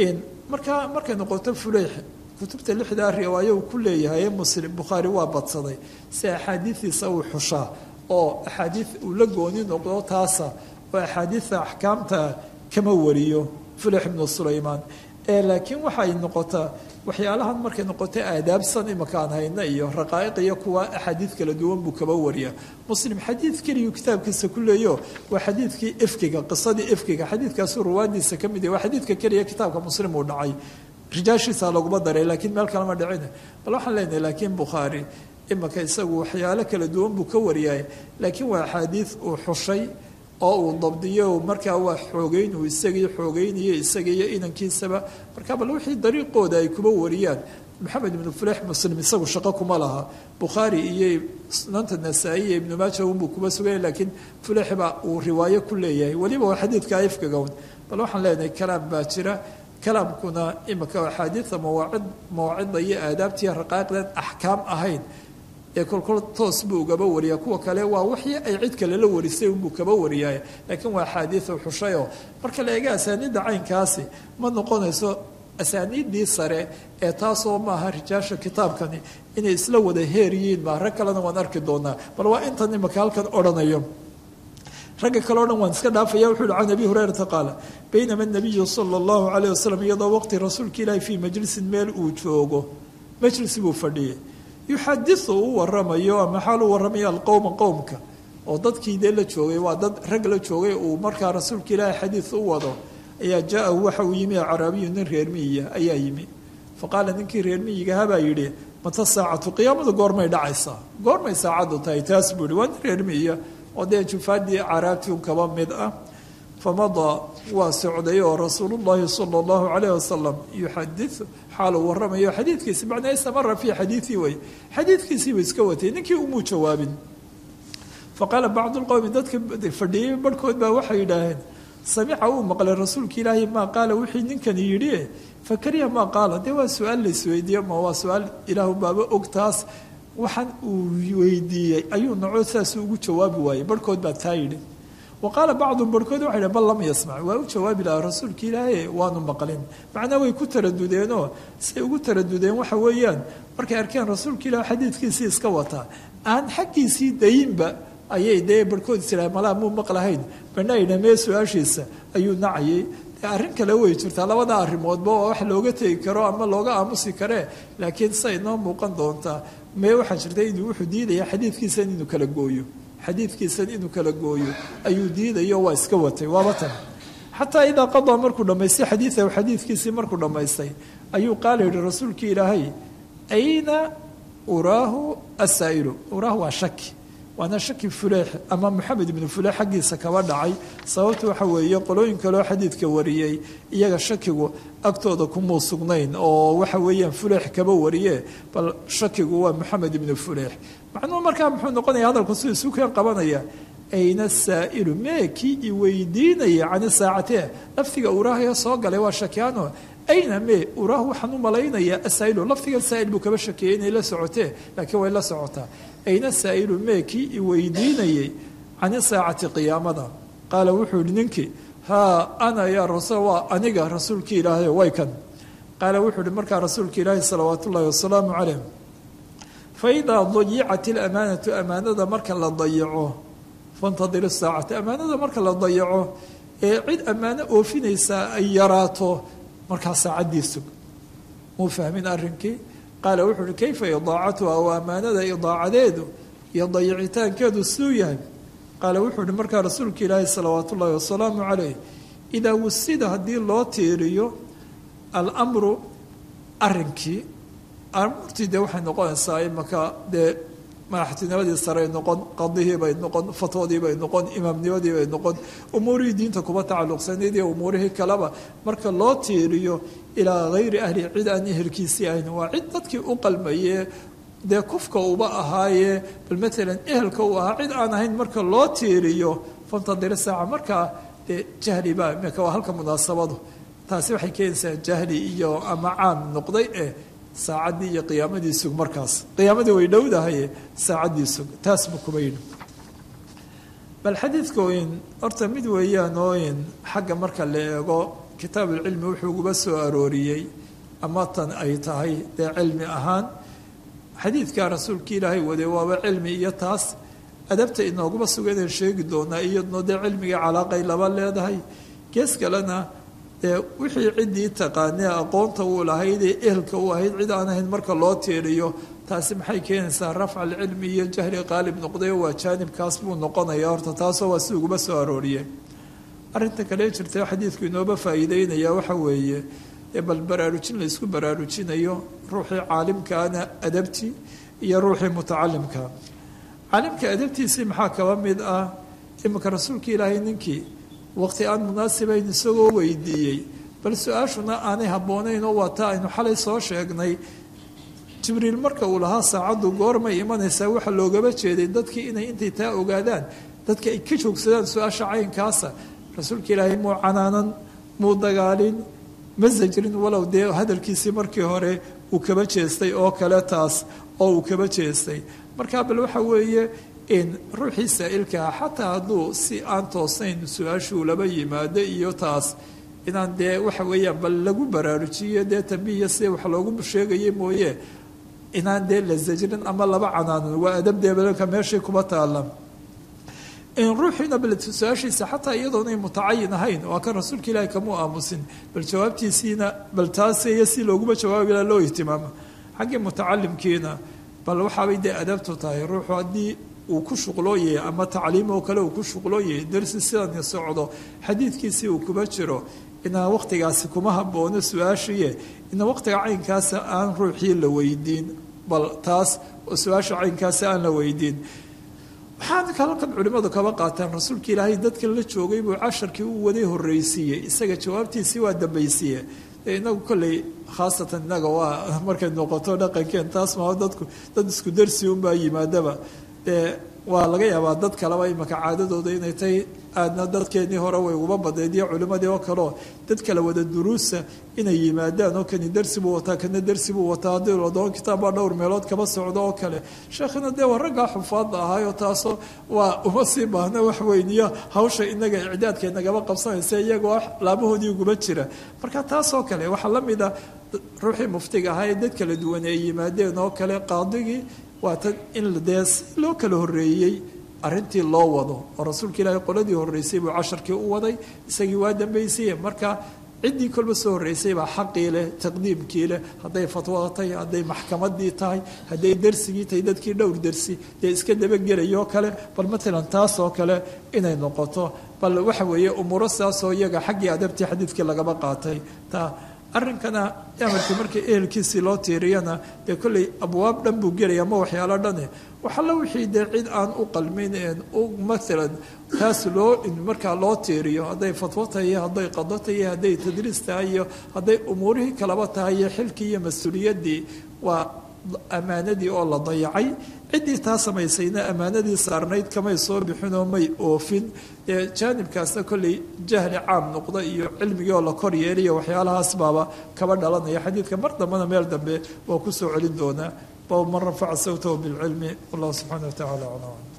markaa markay noqoto fuleix kutubta lixdaa riwaayo uu ku leeyahay muslim bukhaari waa badsaday si axaadiidiisa uu xushaa oo axaadiid uu la gooni noqdo taasa oo axaadiida axkaamta kama wariyo fuleix ibnu sulaymaan ee laakiin waxay noqotaa waxyaalahan markay noqoto aadaabsan imaka aan hayna iyo raqaa'iq iyo kuwa axaadiid kala duwan buu kaba wariya muslim xadiid keliyu kitaabkiisa ku leeyo waa xadiidkii ifkiga qisadii ifkiga xadiidkaasu ruwaadiisa ka mid yahy waa xadiidka keliya kitaabka muslim uu dhacay rijaashiisa laguma daray laakiin meel kalema dhicina bal waxaan leenahay laakiin bukhaari imaka isagu waxyaalo kala duwan buu ka wariyay laakiin waa axaadiid uu xushay oo uu dabdiyo markaa waa xoogeyn uu isagii xoogeynayo isaga iyo inankiisaba marka bal wixii dariiqooda ay kuba wariyaan maxamed ibnu fuleix muslim isagu shaqo kuma laha bukhaari iyo sunanta nasaa-i iyo ibnu maaja unbuu kuba sugaya laakiin fuleix baa uu riwaayo ku leeyahay weliba waa xadiidka ifkagown bal waxaan leenahay kalaam baa jira kalaamkuna imika axaadiida mawaacid mawaacida iyo aadaabtiiyo raqaa'iqdeed axkaam ahayn ee kolkol toos buu ugaba wariyaa kuwa kale waa wixii ay cid kale la warisay unbuu kaba wariyaay laakiin waa axaadiida xushayoo marka la eega asaaniidda caynkaasi ma noqonayso asaaniiddii sare ee taasoo maaha rijaasha kitaabkani inay isla wada heer yihiin maa rag kalena waan arki doonaa bal waa intan imika halkan odhanayo ragga kale o dhan waan iska dhaafaya wuxuu uhi can abi hurayrata qaala baynama nabiyu sala allahu calayh wasalam iyadoo waqti rasuulka ilaahi fii majlisin meel uu joogo majlis buu fadhiyay yuxadisu u waramayo ama xaal u warramaya alqowma qowmka oo dadkii dee la joogay waa dad rag la joogay uu markaa rasuulka ilaahi xadiid u wado ayaa jaa-ahu waxa uu yimi acraabiyu nin reer miyiya ayaa yimi fa qaala ninkii reer miyigahabaa yidhi mata saacatu qiyaamadu goormay dhacaysaa goormay saacaddu tahay taas buu yihi waa nin reer miyiya oo dee jufaadii caraabtii un kaba mid ah famadaa waa socday oo rasuulullahi sala allahu calayh wasalam yuxadiu xaaluu waramayo xadiidkiisi macnaa istamara fii xadiidii wey xadiidkiisiibuu iska watay ninkii umuu jawaabin faqaala bacdu lqowmi dadka fadhiyey barhkood baa waxay yidhaaheen samica uu maqlay rasuulka ilaahi maa qaala wixii ninkani yidhi fakariha maa qaala dee waa su-aal laisweydiiye ma waa su-aal ilaahu baaba og taas waxaan uu weydiiyey ayuu naco saasuu ugu jawaabi waayey barhkood baa taa yidhi wa qaala bacdum barhkood waxay dhn bal lam yasmac waa u jawaabi lahaa rasuulka ilaahi waanu maqlin macnaa way ku taradudeenoo say ugu taradudeen waxa weeyaan markay arkeen rasuulka ilaah xadiidkiisii iska wataa aan xaggiisii dayinba ayay dee barhkood isiraha malaa muu maqlahayn banayna mee su-aashiisa ayuu nacayay arrin kale way jirtaa labada arrimoodba oo wax looga tegi karo ama looga aamusi karee laakiin say noo muuqan doontaa mee waxaa jirta inuu wuxuu diidaya xadiidkiisan inuu kala gooyo xadiidkiisan inuu kala gooyo ayuu diidayo waa iska watay waaba tan xataa idaa qadaa markuu dhammaystay xadiidahu xadiidkiisii markuu dhammaystay ayuu qaala yihi rasuulkii ilaahay ayna uraahu asaa'ilu uraahu waa shaki waana shaki fuleex ama moxamed ibnu fuleex xaggiisa kaba dhacay sababta waxa weeye qolooyin kaloo xadiidka wariyey iyaga shakigu agtooda kumuu sugnayn oo waxa weeyaan fuleex kaba wariye bal shakigu waa moxamed ibnu fuleex macnuhu markaa muxuu noqonaya hadalku siduu isu keen qabanaya ayna saa'ilu mee kii i weydiinaya cani saacatee lafdiga uraahayo soo galay waa shakiyaano ayna mee uraahu waxaan u malaynayaa asaa'ilu lafdiga saa'il buu kaba shakeeyey inay la socotee laakiin way la socotaa ayna saa'ilu mee kii i weydiinayey cani saacati qiyaamada qaala wuxuu yihi ninkii haa ana yaa rasuul waa aniga rasuulkii ilaahay way kan qaala wuxuu yihi markaa rasuulka ilaahi salawaatu ullahi wasalaamu calayh fa idaa dayicat ilamaanatu amaanada marka la dayaco fantadir isaacata ammaanada marka la dayaco ee cid ammaano oofinaysaa ay yaraato markaa saacaddii sug muu fahmin arrinkii qaala wuxuu uhi kayfa idaacatuha oo ammaanada idaacadeedu iyo dayicitaankeedu siduu yahay qaala wuxuu uhi markaa rasuulka ilaahi salawaat ullaahi wasalaamu calayh idaa wusida haddii loo tiiriyo almru arrinkii amurtii dee waxay noqonaysaa imaka dee madaxtinimadii sarey noqon qadihii bay noqon fatwadii bay noqon imaamnimadii bay noqon umuurihii diinta kuba tacalluqsanayd iyo umuurihii kaleba marka loo tiiriyo ilaa hayri ahli cid aan ehelkiisii ahayn waa cid dadkii u qalmayee dee kufka uba ahaayee bal matalan ehelka uu ahaa cid aan ahayn marka loo tiiriyo fantadiri saaca markaa dee jahli baa imika waa halka munaasabadu taasi waxay keenaysaa jahli iyo ama caam noqday eh saacaddii iyo qiyaamadii sug markaas qiyaamadii way dhowdahaye saacaddii sug taas buu kuba yidhi bal xadiidka oyn horta mid weeyaan ooyn xagga marka la eego kitaabulcilmi wuxuu uguba soo arooriyey ama tan ay tahay dee cilmi ahaan xadiidkaa rasuulka ilaahay waday waaba cilmi iyo taas adabta inooguma suga inaan sheegi doonaa iyadno dee cilmiga calaaqay laba leedahay gees kalena dee wixii ciddii taqaanee aqoonta uu lahaydee ehelka u ahayd cid aan ahayn marka loo tiiriyo taasi maxay keenaysaa rafca alcilmi iyo jahli qaalib noqday oo waa jaanibkaas buu noqonaya horta taasoo waa si uguba soo arooriye arrinta kale jirta xadiidku inooba faa'iideynaya waxa weeye ee bal baraarujin la isku baraarujinayo ruuxii caalimkaana adabtii iyo ruuxii mutacalimka caalimka adabtiisii maxaa kaba mid ah iminka rasuulka ilaahay ninkii waqti aan munaasibayn isagoo weydiiyey bal su-aashuna aanay habboonayn oo waa taa aynu xalay soo sheegnay jibriil marka uu lahaa saacaddu goormay imanaysaa waxaa loogaba jeeday dadkii inay intay taa ogaadaan dadka ay ka joogsadaan su-aasha caynkaasa rasuulka ilaahay muu canaanan muu dagaalin ma sajrin walow dee hadalkiisii markii hore uu kaba jeestay oo kale taas oo uu kaba jeestay marka bal waxa weeye in ruuxii saa'ilkaa xataa hadduu si aan toosnayn su-aashuu laba yimaado iyo taas inaan dee waxa weeyaan bal lagu baraarujiyo dee tambihiya sida wax loogu sheegaya mooye inaan dee la sajrin ama laba canaanin waa adab deebalka meeshii kuba taala ruuxiina bal su-aashiisa xataa iyadoonay mutacayin ahayn waa kan rasuulka ilaahi kamuu aamusin bal jawaabtiisiina bal taasiyo si looguma jawaabi laha loo ihtimaamo xaggii mutacalimkiina bal waxaabay dee adabtu tahay ruuxu haddii uu ku shuqlooyahay ama tacliim oo kale uu ku shuqlooyahay darsi sidani socdo xadiidkiisii uu kuba jiro inaan waqtigaasi kuma haboono su-aashiye ina waqtiga caynkaasa aan ruuxii la weydiin bal taas oo su-aasha caynkaasa aan la weydiin waxaan halkan culimmadu kaba qaataan rasuulka ilaahay dadka la joogay buu casharkii u waday horreysiiyey isaga jawaabtiisii waa dambaysiiye dee inagu kolley khaasatan innaga waa markay noqoto dhaqankeen taas maa dadku dad isku darsi unbaa yimaadaba dee waa laga yaabaa dad kaleba imaka caadadooda inay tahay aadna dadkeenii hore way uguba badnayd iyo culimmadii oo kaleo dad kala wada duruusa inay yimaadaan oo kani darsi buu wataa kana darsi buu wataa haddii ladoon kitaab baa dhowr meelood kaba socdo oo kale sheekhina dee waa raggaa xufaadda ahaayo taasoo waa uma sii baahna wax weyn iyo hawsha inaga icdaadka inagaba qabsanaysa iyagoo laabahoodii uguba jira marka taasoo kale waxaa la mid ah ruuxii muftiga ahaa ee dad kala duwan ay yimaadeen oo kale qaadigii waa tan in dee si loo kala horreeyey arrintii loo wado oo rasuulka ilaahay qoladii horreysay buu casharkii u waday isagii waa dambaysiye marka ciddii kolba soo horreysay baa xaqii leh taqdiimkii leh hadday fatwada tahay hadday maxkamadii tahay hadday dersigii tahay dadkii dhowr dersi dee iska dabagelayoo kale bal matalan taasoo kale inay noqoto bal waxa weeye umuuro sidaasoo iyaga xaggii adabtii xadiidkii lagaba qaatay taa arrinkana amarkii markii ehelkiisii loo tiiriyana dee kolley abwaab dhan buu gelaya ama waxyaalo dhane waxalla wixii dee cid aan u qalmin u maalan taas loo markaa loo tiiriyo hadday fatwo tahay iyo hadday qado tahay iyo hadday tadriis tahay iyo hadday umuurihii kalaba tahay iyo xilkii iyo mas-uuliyaddii waa ammaanadii oo la dayacay ciddii taa samaysayna ammaanadii saarnayd kamay soo bixinoo may oofin ee jaanibkaasna kolley jahli caam noqda iyo cilmigii oo la kor yeeliyo waxyaalahaas baaba kaba dhalanaya xadiidka mar dambena meel dambe waa ku soo celin doonaa bab man rafaca sawtahu bilcilmi wallahu subxaana wa tacala aclam